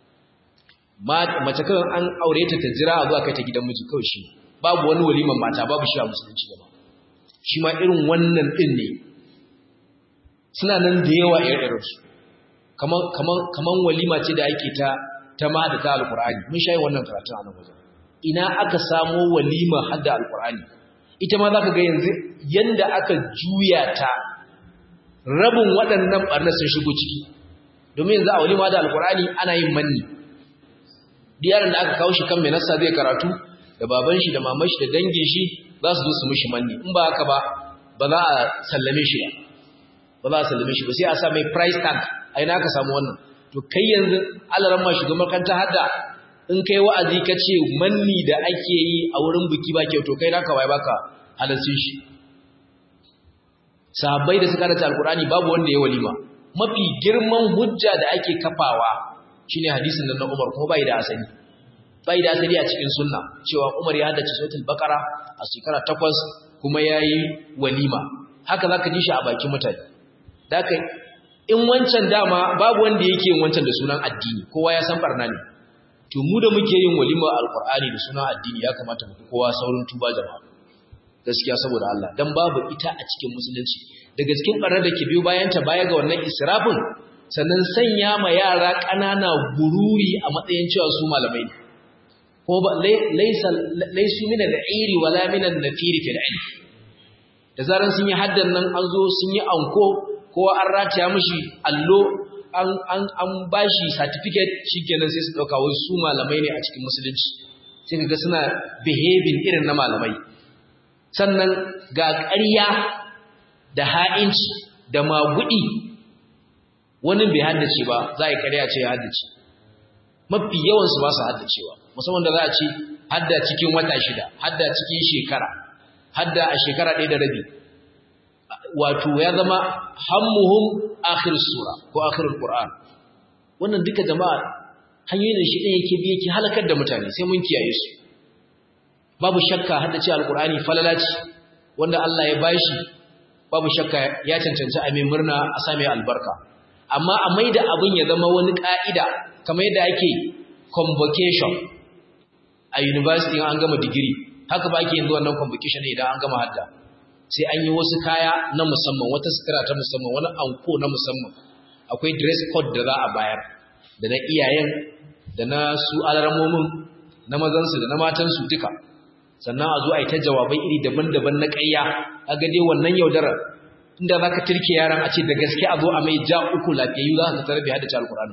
mace kawai an aure ta ta jira a zuwa kai ta gidan miji kawai shi babu wani waliman mata babu shi a musulunci ba shi ma irin wannan din ne suna nan da yawa irin su kaman kaman kaman walima ce da ake ta ta ma da ta alqur'ani mun shayi wannan karatun a nan wajen ina aka samo walima hadda alqur'ani ita ma zaka ga yanzu yanda aka juya ta rabin waɗannan barna sun shigo ciki domin yanzu a walima da alqur'ani ana yin manni diyaran da aka kawo shi kan mai nassa zai karatu da baban shi da maman shi da dangin shi za su zo su mishi manni in ba haka ba ba za a sallame shi ba ba za a sallame shi ba sai a sa mai price tag a ina aka samu wannan to kai yanzu alaran ma shugaban kanta hadda in kai wa'azi ka ce manni da ake yi a wurin buki ba kyau to kai naka wai baka halarci shi sahabbai da suka rata alkurani babu wanda ya walima mafi girman hujja da ake kafawa shine hadisin nan na Umar kuma bai da asali bai da asali a cikin sunna cewa Umar ya haddace suratul baqara a shekara 8 kuma yayi walima haka zaka ji shi a bakin mutane daka in wancan dama babu wanda yake yin wancan da sunan addini kowa ya san barna ne to mu da muke yin walima alqur'ani da sunan addini ya kamata mu kowa saurin tuba jama'a gaskiya saboda Allah dan babu ita a cikin musulunci daga cikin barnar da ke biyo bayan ta baya ga wannan israfin sannan sanya ma yara ƙanana gururi a matsayin cewa su malamai ne ko ba laisu mina da iri wala minan nafiri fil ilm da zaran sun yi haddan nan an zo sun yi anko ko an rataya mishi allo an an an bashi certificate shikenan sai su dauka wai su malamai ne a cikin musulunci sai kaga suna behaving irin na malamai sannan ga ƙarya da ha'inci da magudi wani bai haddace ba za a yi ƙarya ce ya haddace mafi yawansu ba su haddacewa musamman da za a ce hadda cikin wata shida hadda cikin shekara hadda a shekara ɗaya da rabi wato ya zama hammuhum akhir sura ko akhirul qur'an wannan duka jama'a hanyoyin da shi ɗaya yake bi yake halakar da mutane sai mun kiyaye su babu shakka haddace alqur'ani falalaci wanda Allah ya bashi babu shakka ya cancanci a mai murna a same albarka amma a maida abin ya zama wani ka'ida kamar yadda ake convocation a university an gama digiri haka ba ake yanzu wannan convocation idan an gama hadda sai an yi wasu kaya na musamman wata sutura ta musamman wani anko na musamman akwai dress code da za a bayar da na iyayen da na su alarmomin na mazansu da na matansu duka sannan a zo a yi ta jawabai iri daban-daban na ƙarya a gade wannan yaudarar inda za ka turke yaran a ce da gaske a zo a mai ja uku lafiyayyu za ka tarar bai haddace alkur'ani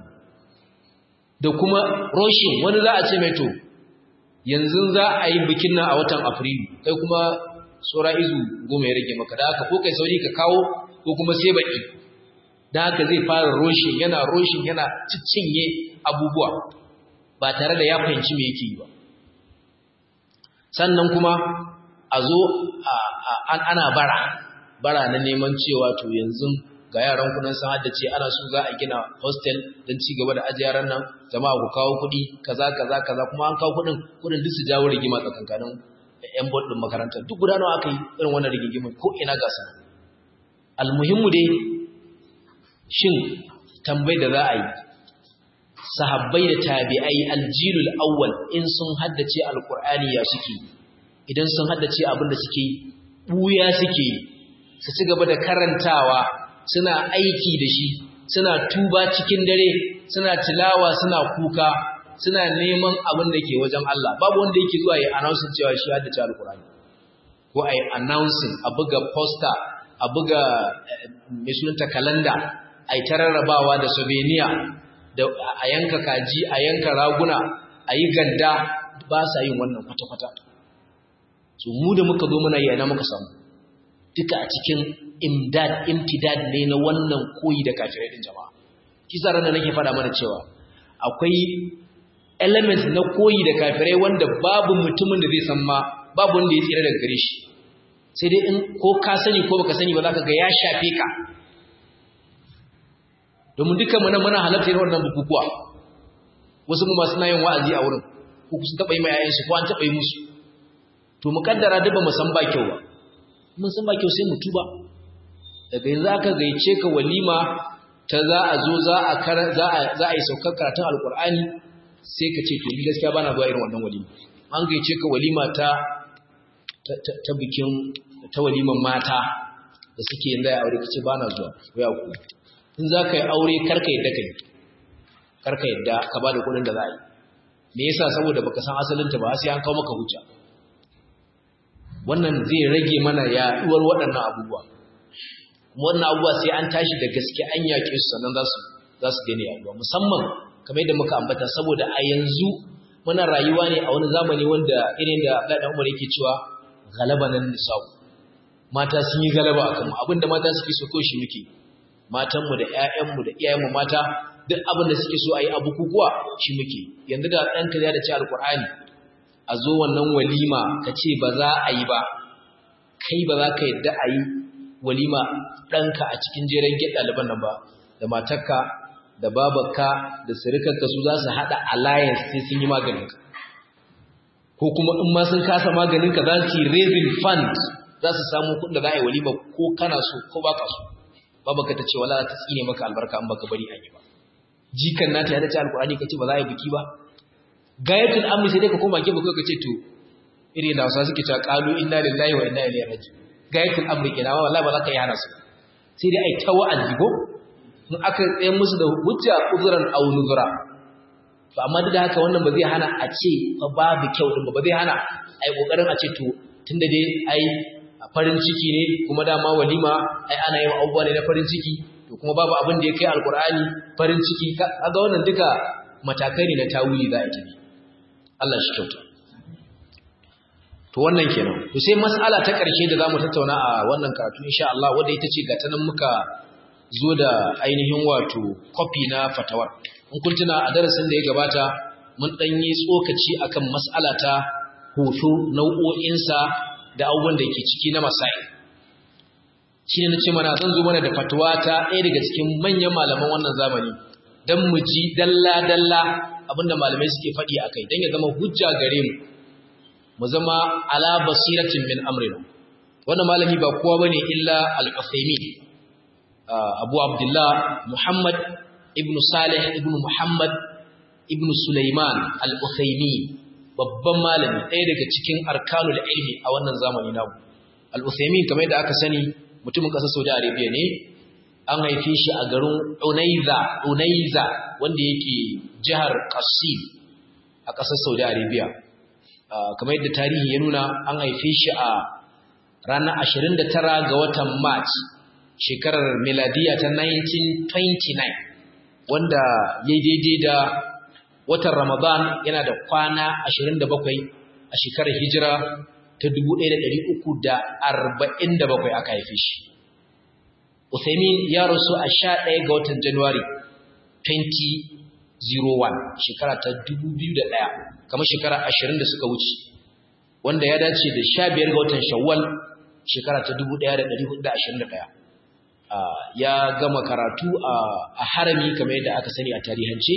da kuma roshin wani za a ce mai to yanzu za a yi bikin nan a watan afrilu kai kuma tsora izu goma ya rage maka da haka ko kai sauri ka kawo ko kuma sai baki da haka zai fara roshin yana roshin yana ciccinye abubuwa ba tare da ya fahimci me yake yi ba sannan kuma a zo ana bara bara na neman cewa to yanzu ga yaran kunan san haddace ana so za a gina hostel don ci gaba da ajiye yaran nan jama'a ku kawo kuɗi kaza kaza kaza kuma an kawo kuɗin kuɗin duk su jawo rigima tsakankanin yan board din makarantar duk guda nawa aka yi irin wannan rigigimin ko ina ga su almuhimmu dai shin tambayi da za a yi sahabbai da tabi'ai aljilul awwal in sun haddace alqur'ani ya suke idan sun haddace abin da suke buya suke su ci gaba da karantawa suna aiki da shi suna tuba cikin dare suna tilawa suna kuka suna neman abin da ke wajen Allah babu wanda yake zuwa ya announcing cewa shi haddace alqur'ani ko ai announcing a buga poster a buga mai sunanta kalanda ai tararrabawa da souvenir da a yanka kaji a yanka raguna a yi ganda ba sa yin wannan kwata-kwata so mu da muka zo muna yi ana muka samu duka a cikin imdad imtidad ne na wannan koyi da kafirai din jama'a kisa ran da nake faɗa mana cewa akwai element na koyi da kafirai wanda babu mutumin da zai san ma babu wanda ya tsira daga gare shi sai dai in ko ka sani ko baka sani ba za ka ga ya shafe ka domin dukkan mu nan muna halarta irin wannan bukukuwa wasu mu masu yin wa'azi a wurin ko sun taɓa yi ma yayansu ko an taɓa yi musu to mu kaddara duk ba mu san ba kyau ba mun san ba kyau sai mu tuba daga yanzu aka gaice ka walima ta za a zo za a za a za a yi saukar karatun alqur'ani sai ka ce to ni gaskiya bana zuwa irin wannan walima an gaice ka walima ta ta bikin ta waliman mata da suke yin da aure kace bana zuwa ko ya ku in za ka yi aure karka yadda ka yi karka yadda ka ba da kudin da za a yi me yasa saboda baka san asalinta ba sai an kawo maka hujja wannan zai rage mana yaduwar waɗannan abubuwa kuma wannan abubuwa sai an tashi da gaske an yaƙe su sannan za su za su daina yaduwa musamman kamar yadda muka ambata saboda a yanzu muna rayuwa ne a wani zamani wanda irin da Abdullahi dan Umar yake cewa galabanan nisa'u mata sun yi galaba akan mu abinda mata suke so ko shi muke matanmu da ‘ya'yanmu da iyayenmu mata duk abin da suke so a yi abu kukuwa shi muke yanzu da ɗanka ya da ce alkur'ani a zo wannan walima ka ce ba za a yi ba kai ba za ka yadda a yi walima ɗanka a cikin jeren gid ɗaliban nan ba da matarka da babarka da sirikarka su za su haɗa alliance sai sun yi maganinka ko kuma in ma sun kasa maganinka za su yi raising fund za su samu kuɗin da za a yi walima ko kana so ko ba ka so babaka ta ce wala ta tsine maka albarka an baka bari an yi ba jikan nata ya dace alkurani kace ba za a yi biki ba gayatul amri sai dai ka koma gefe ka ce to irin da wasa suke cewa qalu inna lillahi wa inna ilaihi raji gayatul amri kenan wallahi ba za ka yi hana su sai dai ai ta wa'azi go in aka tsaye musu da hujja uzuran aw nuzura to amma duk da haka wannan ba zai hana a ce fa babu kyau din ba zai hana ai kokarin a ce to tunda dai ai farin ciki ne kuma dama walima ai ana yin abubuwa ne na farin ciki to kuma babu abin da ya kai alkur'ani farin ciki kaga wannan duka matakai ne na tawili za a tafi Allah shi kyauta to wannan kenan to sai mas'ala ta ƙarshe da zamu tattauna a wannan karatu insha Allah wanda ita ce gata nan muka zo da ainihin wato copy na fatawar in kun tuna a darasin da ya gabata mun dan yi tsokaci akan mas'ala ta hoto nau'o'insa da abubuwan da ke ciki na masail shi ne na ce mana zan zo mana da fatuwa ta ɗaya daga cikin manyan malaman wannan zamani don mu ji dalla-dalla abinda malamai suke faɗi a kai don ya zama hujja gare mu mu zama ala basiratin min amrina wannan malami ba kowa ba ne illa al-uthaymin abu abdullah muhammad ibn salih ibn muhammad ibn sulaiman al-uthaymin babban malami ɗaya daga cikin arkanul ilmi a wannan zamani namu al-uthaymin kamar yadda aka sani mutumin ƙasar Saudi Arabia ne an haife shi a garin Unaiza Unaiza wanda yake jihar Qasim a ƙasar Saudi Arabia kamar yadda tarihi ya nuna an haife shi a ranar 29 ga watan March shekarar miladiya ta 1929 wanda ya daidai da watan Ramadan yana da kwana 27 a shekarar hijira ta 1347 aka haife shi. Uthaymin ya rasu a 11 ga watan Januwari 2001 shekara ta 2001 kamar shekara 20 da suka wuce wanda ya dace da 15 ga watan Shawwal shekara ta 1421 ya gama karatu a harami kamar yadda aka sani a tarihance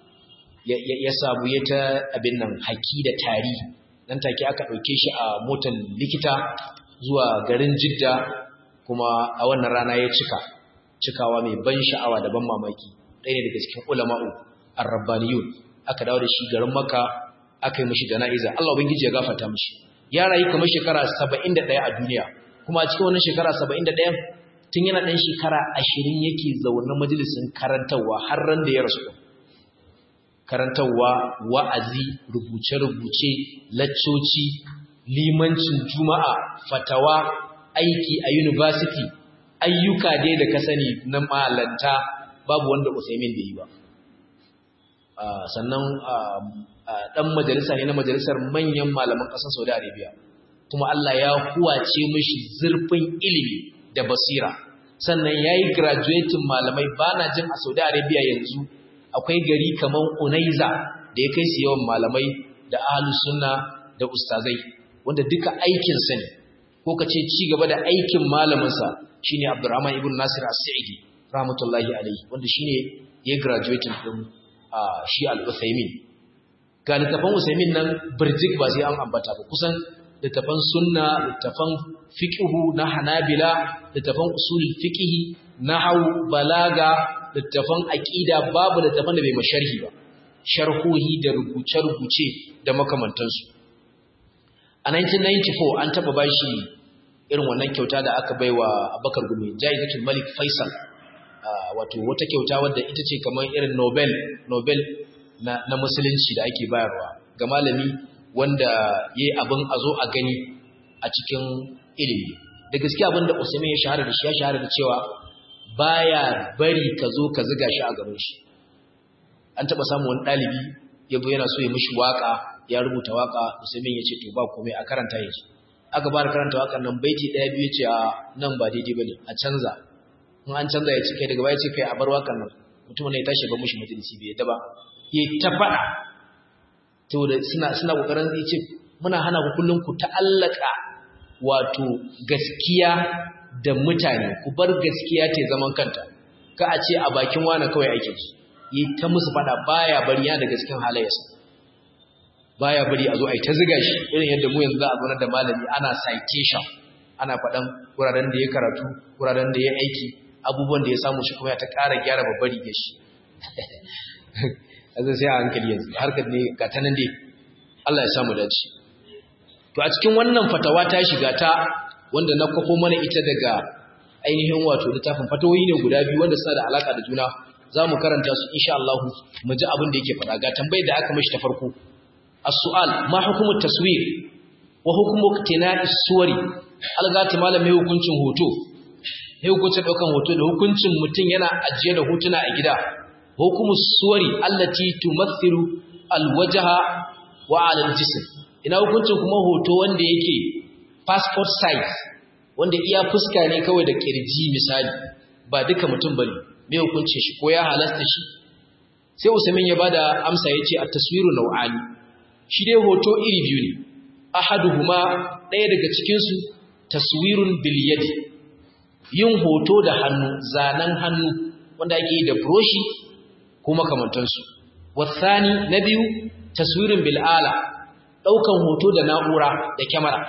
ya samu ya ta abin nan haki da tarihi nan take aka ɗauke shi a motar likita zuwa garin jidda kuma a wannan rana ya cika cikawa mai ban sha'awa da ban mamaki ɗaya ne daga cikin ulama'u arrabbaniyun aka dawo da shi garin maka aka yi mashi jana'iza Allah ubangiji ya gafarta mashi ya rayu kamar shekara 71 a duniya kuma a cikin wannan shekara 71 tun yana ɗan shekara 20 yake zaune majalisin karantarwa har ran da ya rasu karantarwa wa'azi rubuce-rubuce laccoci limancin juma'a fatawa aiki a university ayyuka dai da ka sani na malanta babu wanda usaimin da yi ba sannan ɗan majalisa ne na majalisar manyan malaman ƙasar saudi arabia kuma allah ya huwace mashi zurfin ilimi da basira sannan ya yi graduating malamai ba na jin a saudi arabia yanzu akwai gari kamar Unaiza da ya kai su yawan malamai da ahlus sunna da ustazai wanda duka aikin sa ne ko kace ci gaba da aikin malamin sa shine Abdurrahman ibn Nasir As-Sa'idi rahmatullahi alayhi wanda shine ya graduating din shi Al-Uthaymin ga littafan Uthaymin nan birjik ba sai an ambata ba kusan littafan sunna littafan fiqhu na Hanabila littafan usulul fiqh nahwu balaga littafan aƙida babu littafan da bai masharhi ba sharhohi da rubuce-rubuce da makamantansu a 1994 an taɓa bashi irin wannan kyauta da aka bai wa abakar gumi jaizatul malik faisal wato wata kyauta wadda ita ce kamar irin nobel nobel na, na musulunci da ake bayarwa ga malami wanda ya yi abin a zo a gani a cikin ilimi da gaske abin da usaimin ya shahara da shi ya shahara da cewa baya bari ka zo ka ziga shi a gaban shi an taba samu wani dalibi yabo yana so ya mishi waka ya rubuta waka Usaimin ya ce to ba komai a karanta yake aka bar karanta wakan nan baiti daya biyu ce a nan ba daidai bane a canza in an canza ya ce kai daga baya ce kai a bar wakan nan mutumin ya tashi ba mishi majalisi bai yadda ba ya ta fada to da suna suna kokarin ya ce muna hana ku kullun ku ta'allaka wato gaskiya da mutane ku bar gaskiya ta zaman kanta ka a ce a bakin wani kawai ake ji yi ta musu fada baya bari yana da gaskin halayyarsa baya bari a zo a yi ta ziga shi irin yadda mu yanzu za a zonar da malami ana citation ana faɗan wuraren da ya karatu wuraren da ya aiki abubuwan da ya samu shi kuma ya ta ƙara gyara babbar rigar shi azai sai a hankali yanzu harkar ne ga ta nan dai Allah ya samu dace to a cikin wannan fatawa ta shiga ta wanda na kwafo mana ita daga ainihin wato littafin fatawoyi ne guda biyu wanda suna da alaka da juna za mu karanta su insha Allah mu ji abin da yake faɗa ga tambayar da aka mishi ta farko as-su'al ma hukumu taswir wa hukumu iktina'i suwari algati malam mai hukuncin hoto mai hukuncin daukan hoto da hukuncin mutum yana ajiye da hotuna a gida hukumu suwari allati tumathilu alwajha wa 'ala al-jism ina hukuncin kuma hoto wanda yake passport size wanda iya fuska ne kawai da kirji misali ba duka mutum bane me hukuncin shi ko ya halasta shi sai Usaimin ya bada amsa yace at-taswiru naw'ani shi dai hoto iri biyu ne ahaduhuma ɗaya daga cikin su taswirun bil yadi yin hoto da hannu zanan hannu wanda ake yi da broshi ko makamantansu wasani na biyu taswirin bil ala daukan hoto da na'ura da kyamara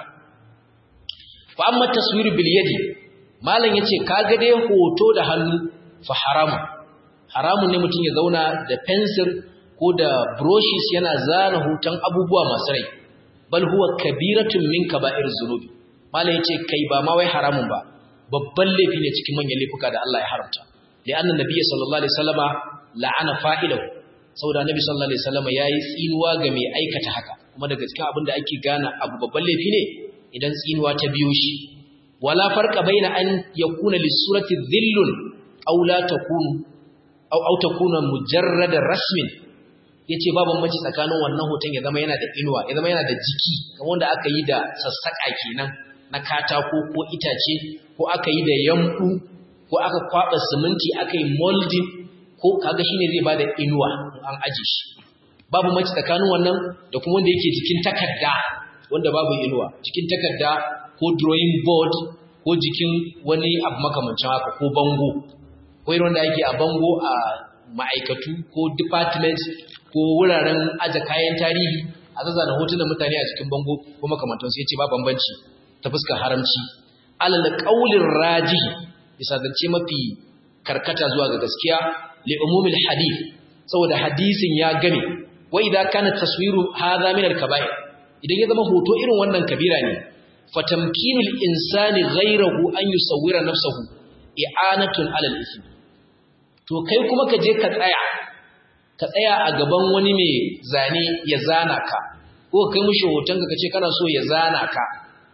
fa amma taswir bil yadi malam yace kaga dai hoto da hannu fa haramu haramun ne mutum ya zauna da pencil ko da brushes yana zana hoton abubuwa masu rai bal huwa kabiratun min kaba'ir zunubi malam yace kai ba ma wai haramun ba babban laifi ne cikin manyan laifuka da Allah ya haramta li anna nabiyyi sallallahu alaihi wasallama la'ana fa'ilahu saboda nabi sallallahu alaihi wasallama yayi tsinuwa ga mai aikata haka kuma daga cikin abin da ake gane abu babban laifi ne idan tsinuwa ta biyo shi wala farqa baina an yakuna lisurati dhillun aw la takunu aw aw takuna mujarrada rasmin yace babu bambanci tsakanin wannan hoton ya zama yana da inuwa ya zama yana da jiki kamar wanda aka yi da sassaka kenan na katako ko itace ko aka yi da yambu ko aka kwaba siminti aka yi molding ko kaga shine zai bada inuwa an aje shi babu mace tsakanin wannan da kuma wanda yake jikin takarda wanda babu inuwa jikin takarda ko drawing board ko jikin wani abu makamancin haka ko bango ko irin wanda yake a bango a ma'aikatu ko department ko wuraren aje kayan tarihi a zazzana hotunan mutane a cikin bango ko makamantansu ya ce ba bambanci ta fuskar haramci alal qaulin rajihi bisa zance mafi karkata zuwa ga gaskiya li umumil hadith saboda hadisin ya gane wa idza kana taswiru hadha min al kaba'ir idan ya zama hoto irin wannan kabira ne fatamkinul insani ghayrahu an yusawwira nafsahu i'anatun alal ism to kai kuma ka je ka tsaya ka tsaya a gaban wani mai zane ya zana ka ko kai mishi hoton ka kace kana so ya zana ka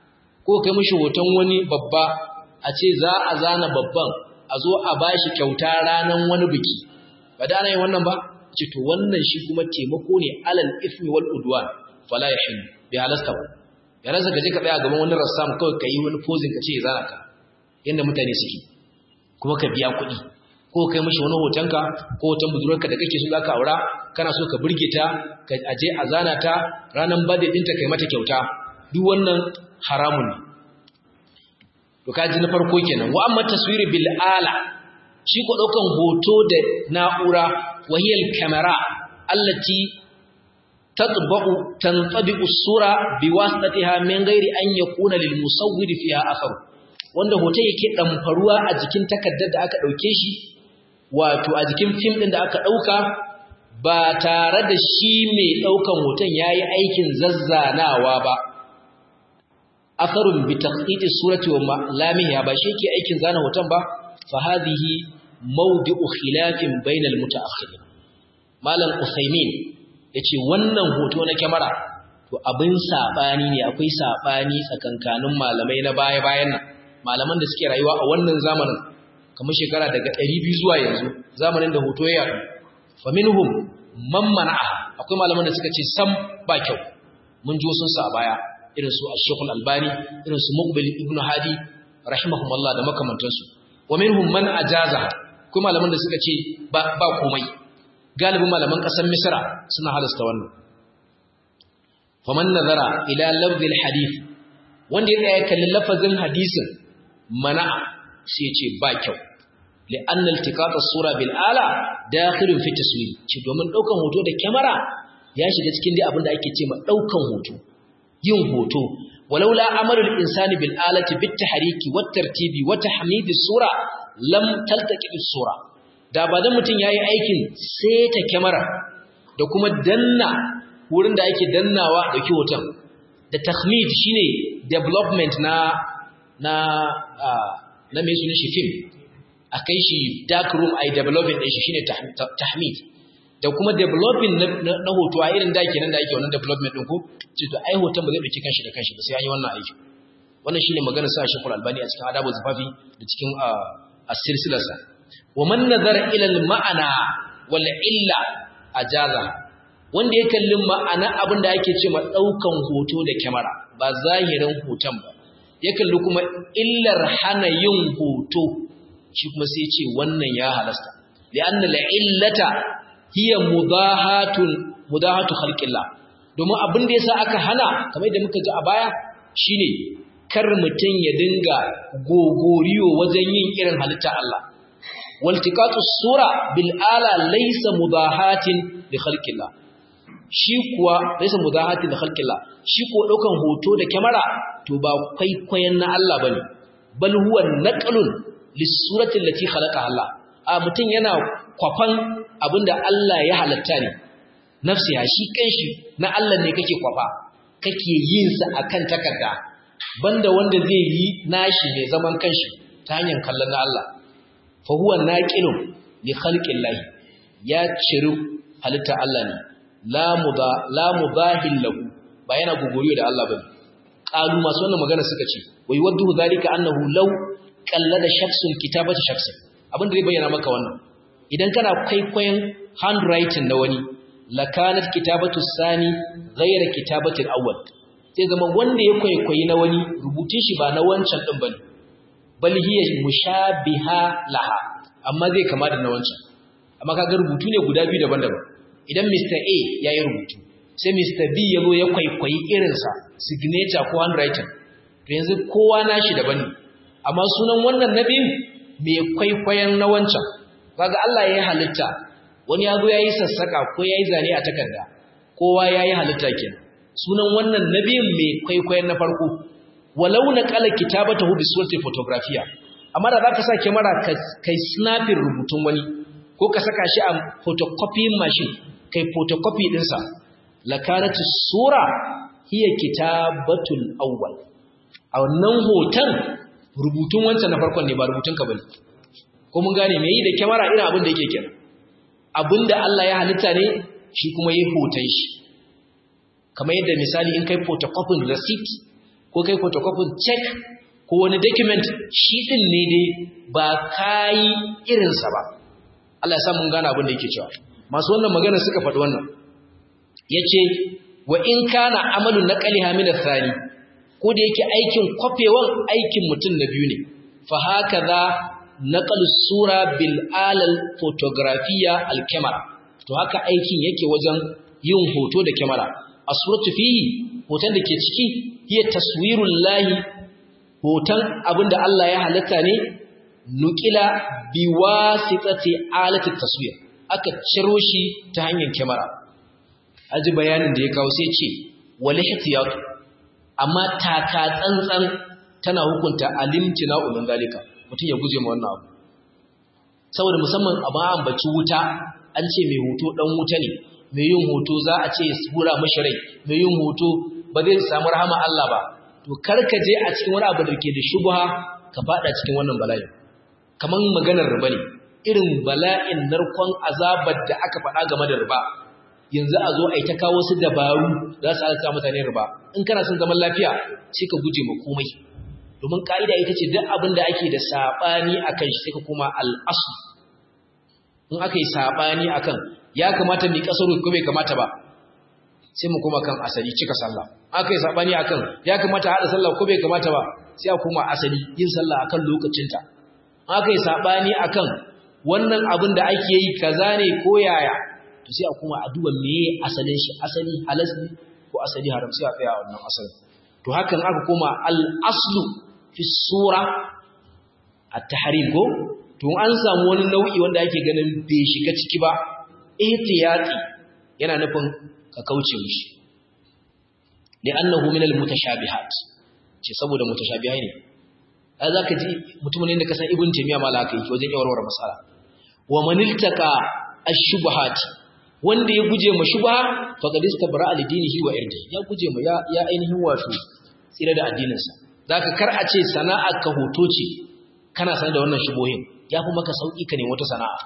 ko kai mishi hoton wani babba a ce za a zana babban a zo a bashi kyauta ranan wani biki ba da ana yin wannan ba ce to wannan shi kuma taimako ne alal ismi wal udwan fala yahillu bi halasta ba ya rasa ka je ka tsaya gaban wani rassam kawai ka yi wani posing ka ce ya zana ka yanda mutane suke kuma ka biya kuɗi ko kai mishi wani hotonka ko hoton budurarka da kake so zaka aura kana so ka burge ta ka aje a zana ta ranan birthday ɗinta kai mata kyauta duk wannan haramun ne to kaji na farko kenan wa amma taswiri bil ala shi ko daukan hoto da na'ura wahiyal kamera allati tatba'u tantabi'u sura biwasitatiha min ghairi an yakuna lil musawwir fiha athar wanda hoton yake damfaruwa a jikin takaddar da aka dauke shi wato a jikin fim din da aka dauka ba tare da shi mai daukan hoton yayi aikin zazzanawa ba atharun bi taqiti surati wa lamiha ba shi yake aikin zana hoton ba fa hadhihi mawdi'u khilafin bainal mutaakhirin malam usaymin yace wannan hoto na kyamara to abin sabani ne akwai sabani tsakankanin malamai na baya-bayan nan malaman da suke rayuwa a wannan zamanin kamar shekara daga 200 zuwa yanzu zamanin da hoto ya yadu fa minhum man mana'a akwai malaman da suka ce sam ba kyau mun ji sun sa a baya irin su Ash-Shaykh Al-Albani irin su Muqbil Ibn Hadi rahimahumullah da makamantansu wa minhum man ajaza kuma malaman da suka ce ba ba komai galibin malaman kasar Misra suna halasta wannan faman nazara ila lafzil hadith wanda ya tsaya kallon lafazin hadisin mana'a sai ya ce ba kyau li'anna iltiqat as-sura bil ala dakhilun fi taswir ce domin daukan hoto da kyamara ya shiga cikin dai abin da ake ce ma daukan hoto yin hoto walaula amalul insani bil alati bit tahriki wat tartibi wa tahmidi sura lam taltaqi bis sura da ba dan mutun yayi aikin ta kyamara da kuma danna wurin da ake dannawa dauki hoton da tahmid shine development na na na mai sunan shi film a kai shi dark room a yi developing ɗin shi shine tahmid da kuma developing na hoto a irin da kenan da ake wannan development ɗin ko ce to ai hoton ba zai ɗauki kanshi da kanshi ba sai an yi wannan aiki wannan shine maganar sa Sheikhul Albani a cikin Adabu Zufafi da cikin as-silsilarsa wa man nazara ila al-ma'ana wal illa ajaza wanda ya kalli ma'ana abin da ake ce ma daukan hoto da kyamara ba zahirin hoton ba ya kalli kuma illar hana yin hoto shi kuma sai ya ce wannan ya halasta li'anna al-illata hiya mudahatun mudahatu khalqillah domin abin da yasa aka hana kamar yadda muka ji a baya shine kar mutum ya dinga gogoriyo wajen yin irin halitta Allah waltiqatu sura bil ala laysa mudahatin li khalqillah shi kuwa laysa mudahatin li khalqillah shi ko daukan hoto da kyamara to ba kwaikwayon na Allah bane bal huwa naqlun lis surati allati khalaqa Allah a mutum yana kwafan abinda Allah ya halatta ne nafsi ya shi kanshi na Allah ne kake kwafa kake yin sa akan takarda banda wanda zai yi nashi mai zaman kanshi ta hanyar kallon na Allah fa huwa naqilun li khalqillahi ya ciru halitta Allah ne la muda la mubahil lahu ba yana guguriyo da Allah bane qalu masu wannan magana suka ce wai waddu zalika annahu law qallada shakhsun kitabata shakhsin abin da zai bayyana maka wannan idan kana kwaikwayon handwriting na wani lakanat kitabatu sani ghayra kitabati al-awwal sai zama wanda ya kwaikwayi na wani rubutun shi ba na wancan din bane bal hiya mushabiha laha amma zai kama da na wancan amma kaga rubutu ne guda biyu daban-daban idan Mr A yayi rubutu sai Mr B ya zo ya kwaikwayi irin sa signature ko handwriting to yanzu kowa nashi daban ne amma sunan wannan nabi mai kwaikwayon na wancan kaga Allah ya halitta wani ya zo yayi sassaka ko yayi zane a takarda kowa yayi halitta kenan sunan wannan nabiyin mai kwaikwayon na farko walau na kala kitabatahu bi surati photographiya amma da zaka sa kamera kai snapping rubutun wani ko ka saka shi a photocopying machine kai photocopy din sa lakanatu sura hiya kitabatul awwal a wannan hoton rubutun wancan na farkon ne ba rubutun ka bane ko mun gane me yi da kamera irin abin da yake kenan abinda Allah ya halitta ne shi kuma yi hoton shi kamar yadda misali in kai photocopying receipt ko kai photocopying check ko wani document shi din ne dai ba kai irinsa ba Allah ya sa mun gane abin da yake cewa masu wannan magana suka faɗi wannan yace wa in kana amalun naqaliha min athani ko da yake aikin kwafewan aikin mutum na biyu ne fa hakaza naqal sura bil alal photographiya al camera to haka aikin yake wajen yin hoto da kyamara a suratu fihi hoton da ke ciki hiya taswirul lahi hoton abinda Allah ya halitta ne nukila biwasitati alati taswir aka ciro shi ta hanyar kyamara aji bayanin da ya kawo sai ce wal ihtiyat amma taka tsantsan tana hukunta alimtina ulun zalika mutum ya guje ma wannan abu saboda musamman a ba ambaci wuta an ce mai hoto dan wuta ne mai yin hoto za a ce sura mashi rai mai yin hoto ba zai samu rahama Allah ba to karka je a cikin wani abu da ke da shubha ka fada cikin wannan bala'i kaman maganar riba ne irin bala'in narkon azabar da aka faɗa game da riba yanzu a zo a yi ta kawo su dabaru za su alka mutane riba in kana son zaman lafiya sai ka guje ma komai domin ka'ida ita ce duk abin da ake da saɓani a kan shi sai ka koma al'asu in aka yi saɓani a kan ya kamata mai ƙasar ko bai kamata ba sai mu koma kan asali cika sallah aka yi saɓani a kan ya kamata haɗa sallah ko bai kamata ba sai a koma asali yin sallah akan lokacinta aka yi saɓani a kan wannan abin da ake yi kaza ne ko yaya to sai a koma a duba meye asalin shi asali halas ne ko asali haram sai a tsaya a wannan asalin to hakan aka koma al-aslu fi sura at-tahrim ko to an samu wani nau'i wanda ake ganin bai shiga ciki ba ihtiyati yana nufin ka kauce mishi li'annahu min al-mutashabihat ce saboda mutashabihai ne ai zaka ji mutumin da ka san ibn taymiya mala kai wajen yawarwar masala wa maniltaka ash-shubuhat wanda ya guje ma shubha faqad istabra li dinihi wa irdi ya guje ma ya ainihin wato tsira da addininsa zaka kar a ce sana'ar ka hoto ce kana sanar da wannan shubohin ya fi maka sauƙi ka nemi wata sana'a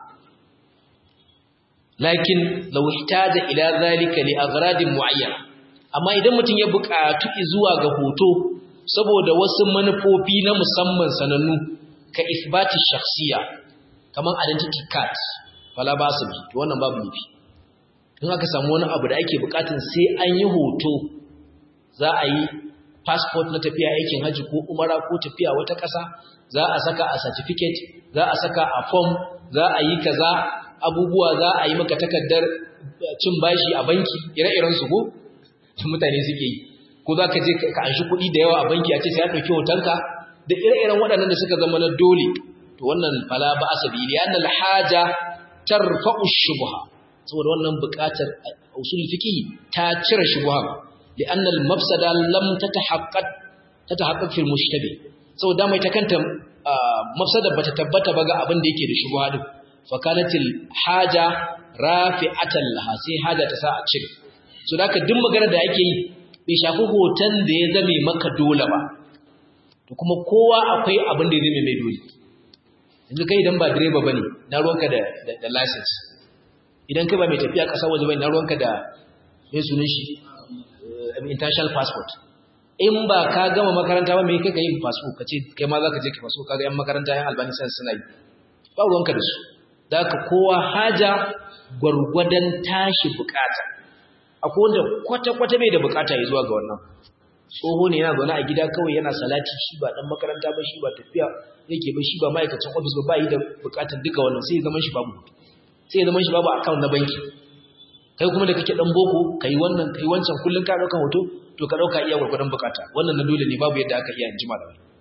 lakin law ihtaja ila zalika li aghradin muayyana amma idan mutum ya buƙatu zuwa ga hoto saboda wasu manufofi na musamman sanannu ka isbati shakhsiya kaman identity card fala ba su to wannan babu nufi in aka samu wani abu da ake bukatun sai an yi hoto za a yi passport na tafiya aikin haji ko umara ko tafiya wata ƙasa za a saka a certificate za a saka a form za a yi kaza abubuwa za a yi maka takardar cin bashi a banki ire-iren su ko mutane suke yi ko za ka je ka anshi kuɗi da yawa a banki a ce sai ya ɗauki hotonka da ire-iren waɗannan da suka zama na dole to wannan fala ba asabi ne yana alhaja tarfa'u shubha saboda wannan buƙatar usul fiqi ta cire shubha li'anna al-mafsada lam tatahaqqaq tatahaqqaq fil mushtabi saboda mai ta kanta mafsada bata tabbata ba ga abin da yake da shubha din fa kanatil haja rafi'atan laha sai haja ta sa a cire so da duk magana da ake yi bai shafi hoton da ya zame maka dole ba to kuma kowa akwai abin da ya zame mai dole yanzu kai idan ba direba bane na ruwanka da da license idan kai ba mai tafiya ƙasa waje bane na ruwanka da mai sunan shi international passport in ba ka gama makaranta ba mai kai ka yi passport ka ce kai ma za ka je ka passport kaga yan makaranta yan albani sai suna yi ba ruwanka da su da ka kowa haja gwargwadon tashi bukata akwai wanda kwata-kwata bai da bukata ya zuwa ga wannan tsoho ne yana zaune a gida kawai yana salati shi ba dan makaranta ba shi ba tafiya yake ba shi ba ma'aikacin ofis ba yi da bukatar duka wannan sai zaman shi babu sai zaman shi babu account na banki kai kuma da kake dan boko kai wannan kai wancan kullun ka dauka hoto to ka dauka iya gurgurdan bukata wannan na dole ne babu yadda aka iya injima da wani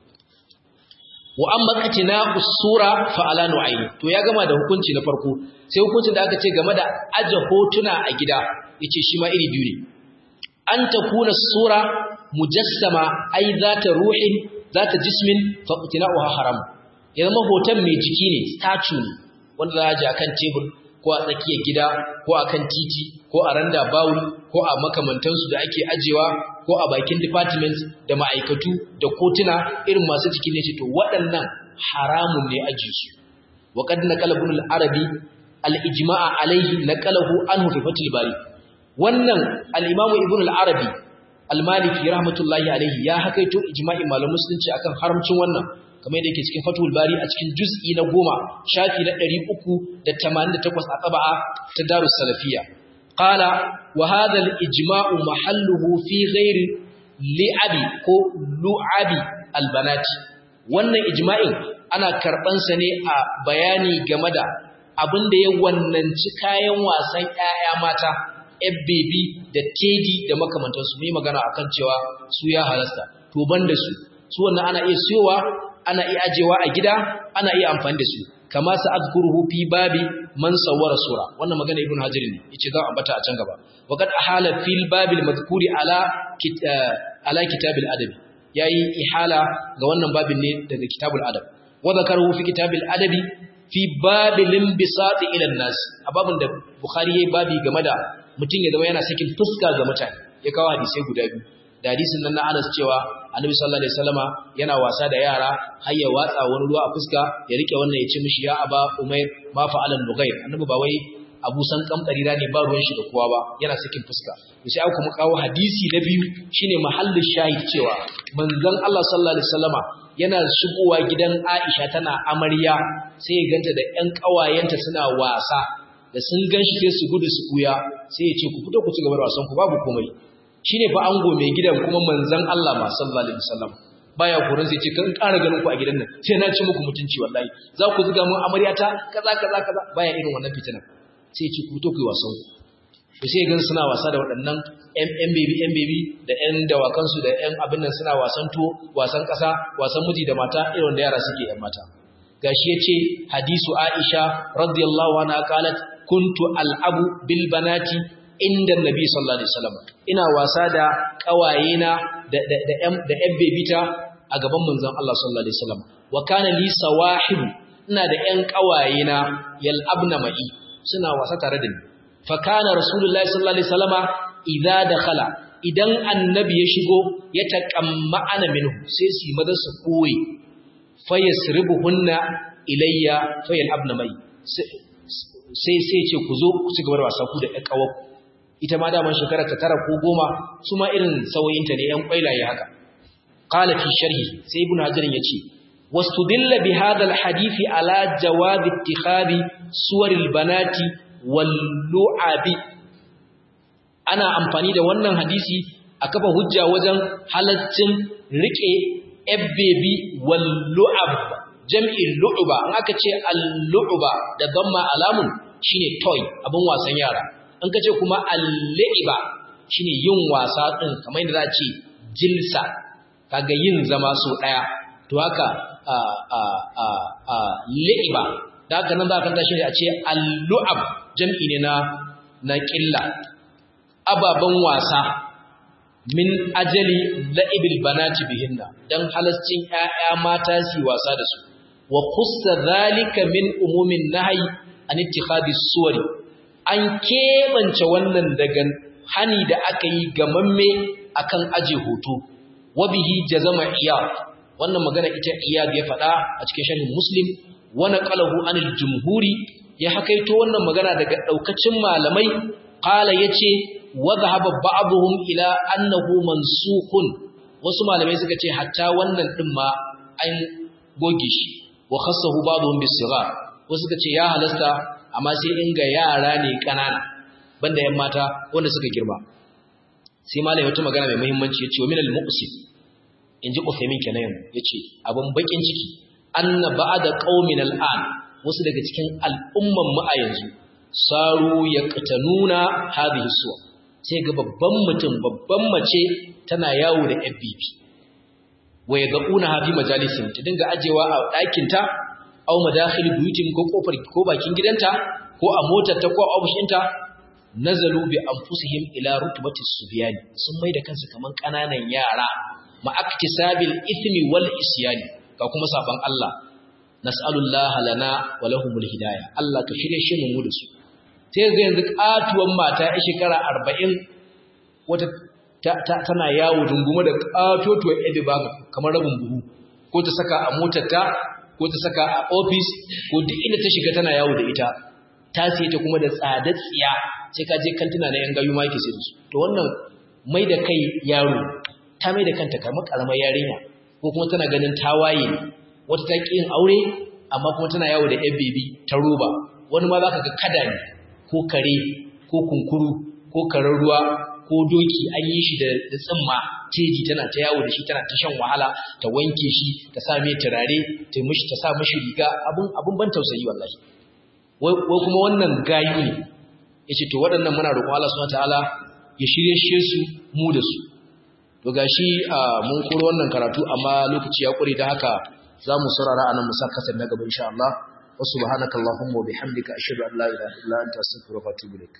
wa amma katina usura fa ala nu'ayn to ya gama da hukunci na farko sai hukuncin da aka ce game da aje hotuna a gida yace shi ma iri biyu ne an takuna sura mujassama ai zata ruhin zata jismin fa qtina'uha haram ya zama hoton mai jiki ne statue ne wanda za a ji akan tebur ko a tsakiyar gida ko akan titi ko a randa bawul ko a makamantansu da ake ajewa ko a bakin department da ma'aikatu da kotuna irin masu jiki ne ce to waɗannan haramun ne aji su wa qad naqala ibn al-arabi al-ijma'a alayhi naqalahu anhu fi fatil bari wannan al-imamu ibn al-arabi al-maliki rahmatullahi alayhi ya hakaito ijma'in malamin musulunci akan haramcin wannan kamar yadda yake cikin fatul bari a cikin juz'i na goma shafi na 388 a taba'a ta darus salafiyya qala wa hadha al-ijma'u mahalluhu fi ghairi li'abi ko lu'abi al-banati wannan ijma'in ana karban sa ne a bayani game da abin da ya wannanci kayan wasan ƴaƴa mata FBB da tedi da makamantansu mai magana akan cewa su ya halasta to banda su su wannan ana iya siyowa ana iya ajewa a gida ana iya amfani da su kama sa azkuruhu fi babi man sawwara sura wannan magana ibn hajar ne yace za a bata a can gaba wa qad ahala fil babil madhkuri ala ala kitabil adabi yayi ihala ga wannan babin ne daga kitabul adab wa zakaruhu fi kitabil adabi fi babil inbisati ila nas a babin da bukhari yayi babi game da mutum ya zama yana sakin fuska ga mutane ya kawo hadisai guda biyu da hadisin nan na Anas cewa Annabi sallallahu alaihi wasallama yana wasa da yara har ya watsa wani ruwa a fuska ya rike wannan ya ce mishi ya aba Umair ma fa'alan Nughair Annabi ba wai Abu San kamkari ne ba ruwan shi da kowa ba yana sakin fuska to sai aka kuma kawo hadisi na biyu shine mahallin shahid cewa manzon Allah sallallahu alaihi wasallama yana shigowa gidan Aisha tana amarya sai ya ganta da ƴan ƙawayenta suna wasa da sun ganshi sai su gudu su kuya sai ya ce ku fito ku ci gaba da wasan ku babu komai shine fa ango mai gidan kuma manzon Allah ma sallallahu alaihi wasallam baya kurin sai ce kan ƙara ganin ku a gidan nan sai na ci muku mutunci wallahi za ku zuga mun amaryata kaza kaza kaza baya irin wannan fitina sai ya ce ku fito ku yi wasan ku sai gan suna wasa da waɗannan ƴan baby ƴan baby da ƴan dawakan su da ƴan abin nan suna wasan tuwo wasan ƙasa wasan miji da mata irin da yara suke ƴan mata gashi yace hadisu Aisha radiyallahu anha qalat kuntu al'abu bil banati inda nabi sallallahu alaihi wasallam ina wasa da kawayena da da da ƴan da ƴan bebita a gaban manzon Allah sallallahu alaihi wasallam wa kana li sawahib ina da ƴan kawayena yal'abna ma'i suna wasa tare da ni fa kana rasulullahi sallallahu alaihi wasallama idza dakhala idan annabi ya shigo ya taqamma'ana minhu sai su maza su koyi fayasribuhunna ilayya fayalhabna mai sai sai ce ku zo ku ci gaba da wasa ku da ƴan ƙawar ita ma daman shekara ta tara ko goma su ma irin sauyinta ne ƴan ƙwailaye haka qala fi sharhi sai ibnu hajar yace wastudilla bi hadha alhadith ala jawaz ittikhadi suwar albanati wal lu'abi ana amfani da wannan hadisi a kafa hujja wajen halaccin rike ebbebi wal lu'ab jam'i lu'uba in aka ce al-lu'uba da damma alamun shine toy abin wasan yara in ka ce kuma al-li'ba shine yin wasa din kamar yadda za a ce jilsa kaga yin zama so daya to haka a a a a li'ba da haka nan za ka tashi a ce al-lu'ab jam'i ne na na qilla ababan wasa min ajali la'ibil banati bihinna dan halascin ƴaƴa mata su wasa da su wa khussa zalika min umumin nahyi an ittikhadi suwari an kebance wannan daga hani da aka yi gamamme akan aje hoto wa bihi jazama iyad wannan magana ita iyad ya faɗa a cikin sharhin muslim wa naqalahu anil jumhuri ya hakaito wannan magana daga daukacin malamai qala yace wa dhahaba ba'dhum ila annahu mansukhun wasu malamai suka ce hatta wannan din ma an goge shi wa khassahu ba'dhum bis-sighar wasu suka ce ya halasta amma sai inga yara ne kanana banda yan mata wanda suka girma sai malai wata magana mai muhimmanci yace wa min al-muqsim inji Uthaymin kenan yace abun bakin ciki anna ba'da qaumin al-an wasu daga cikin al'umman mu a yanzu saru yaqtanuna hadhihi suwa sai ga babban mutum babban mace tana yawo da FBP waya ga una hafi majalisin ta dinga ajewa a ɗakinta au madakhil buyutin ko kofar ko bakin gidanta ko a motar ta ko a ofishinta nazalu bi anfusihim ila rutbati subyan sun mai da kansu kaman kananan yara ma aktisabil ithmi wal isyani ga kuma saban Allah nas'alullaha lana wa lahumul hidayah Allah ka shirye shi mu da su sai ga yanzu katuwan mata a shekara 40 wata tana yawo dungume da katotuwar ebe ba kamar rabin buhu ko ta saka a motarta ko ta saka a ofis ko duk inda ta shiga tana yawo da ita ta siye ta kuma da tsadar tsiya sai ka je kantuna na yan gayu ma yake sai su to wannan mai da kai yaro ta mai da kanta kamar karamar yarinya ko kuma tana ganin tawaye wata ta ƙi yin aure amma kuma tana yawo da yan bebi ta roba wani ma za ka ga kada ne ko kare ko kunkuru ko karen ruwa ko doki an yi shi da tsimma teji tana ta yawo da shi tana ta shan wahala ta wanke shi ta sa mai turare ta mishi ta sa mishi riga abun abun ban tausayi wallahi wai kuma wannan gayu ne yace to waɗannan muna roƙon Allah subhanahu wataala ya shirye shi su mu da su to gashi mun koro wannan karatu amma lokaci ya kure da haka zamu saurara anan mu sa kasar na gaba insha Allah wa subhanakallahumma wa bihamdika ashhadu an la ilaha illa anta astaghfiruka wa atubu ilaik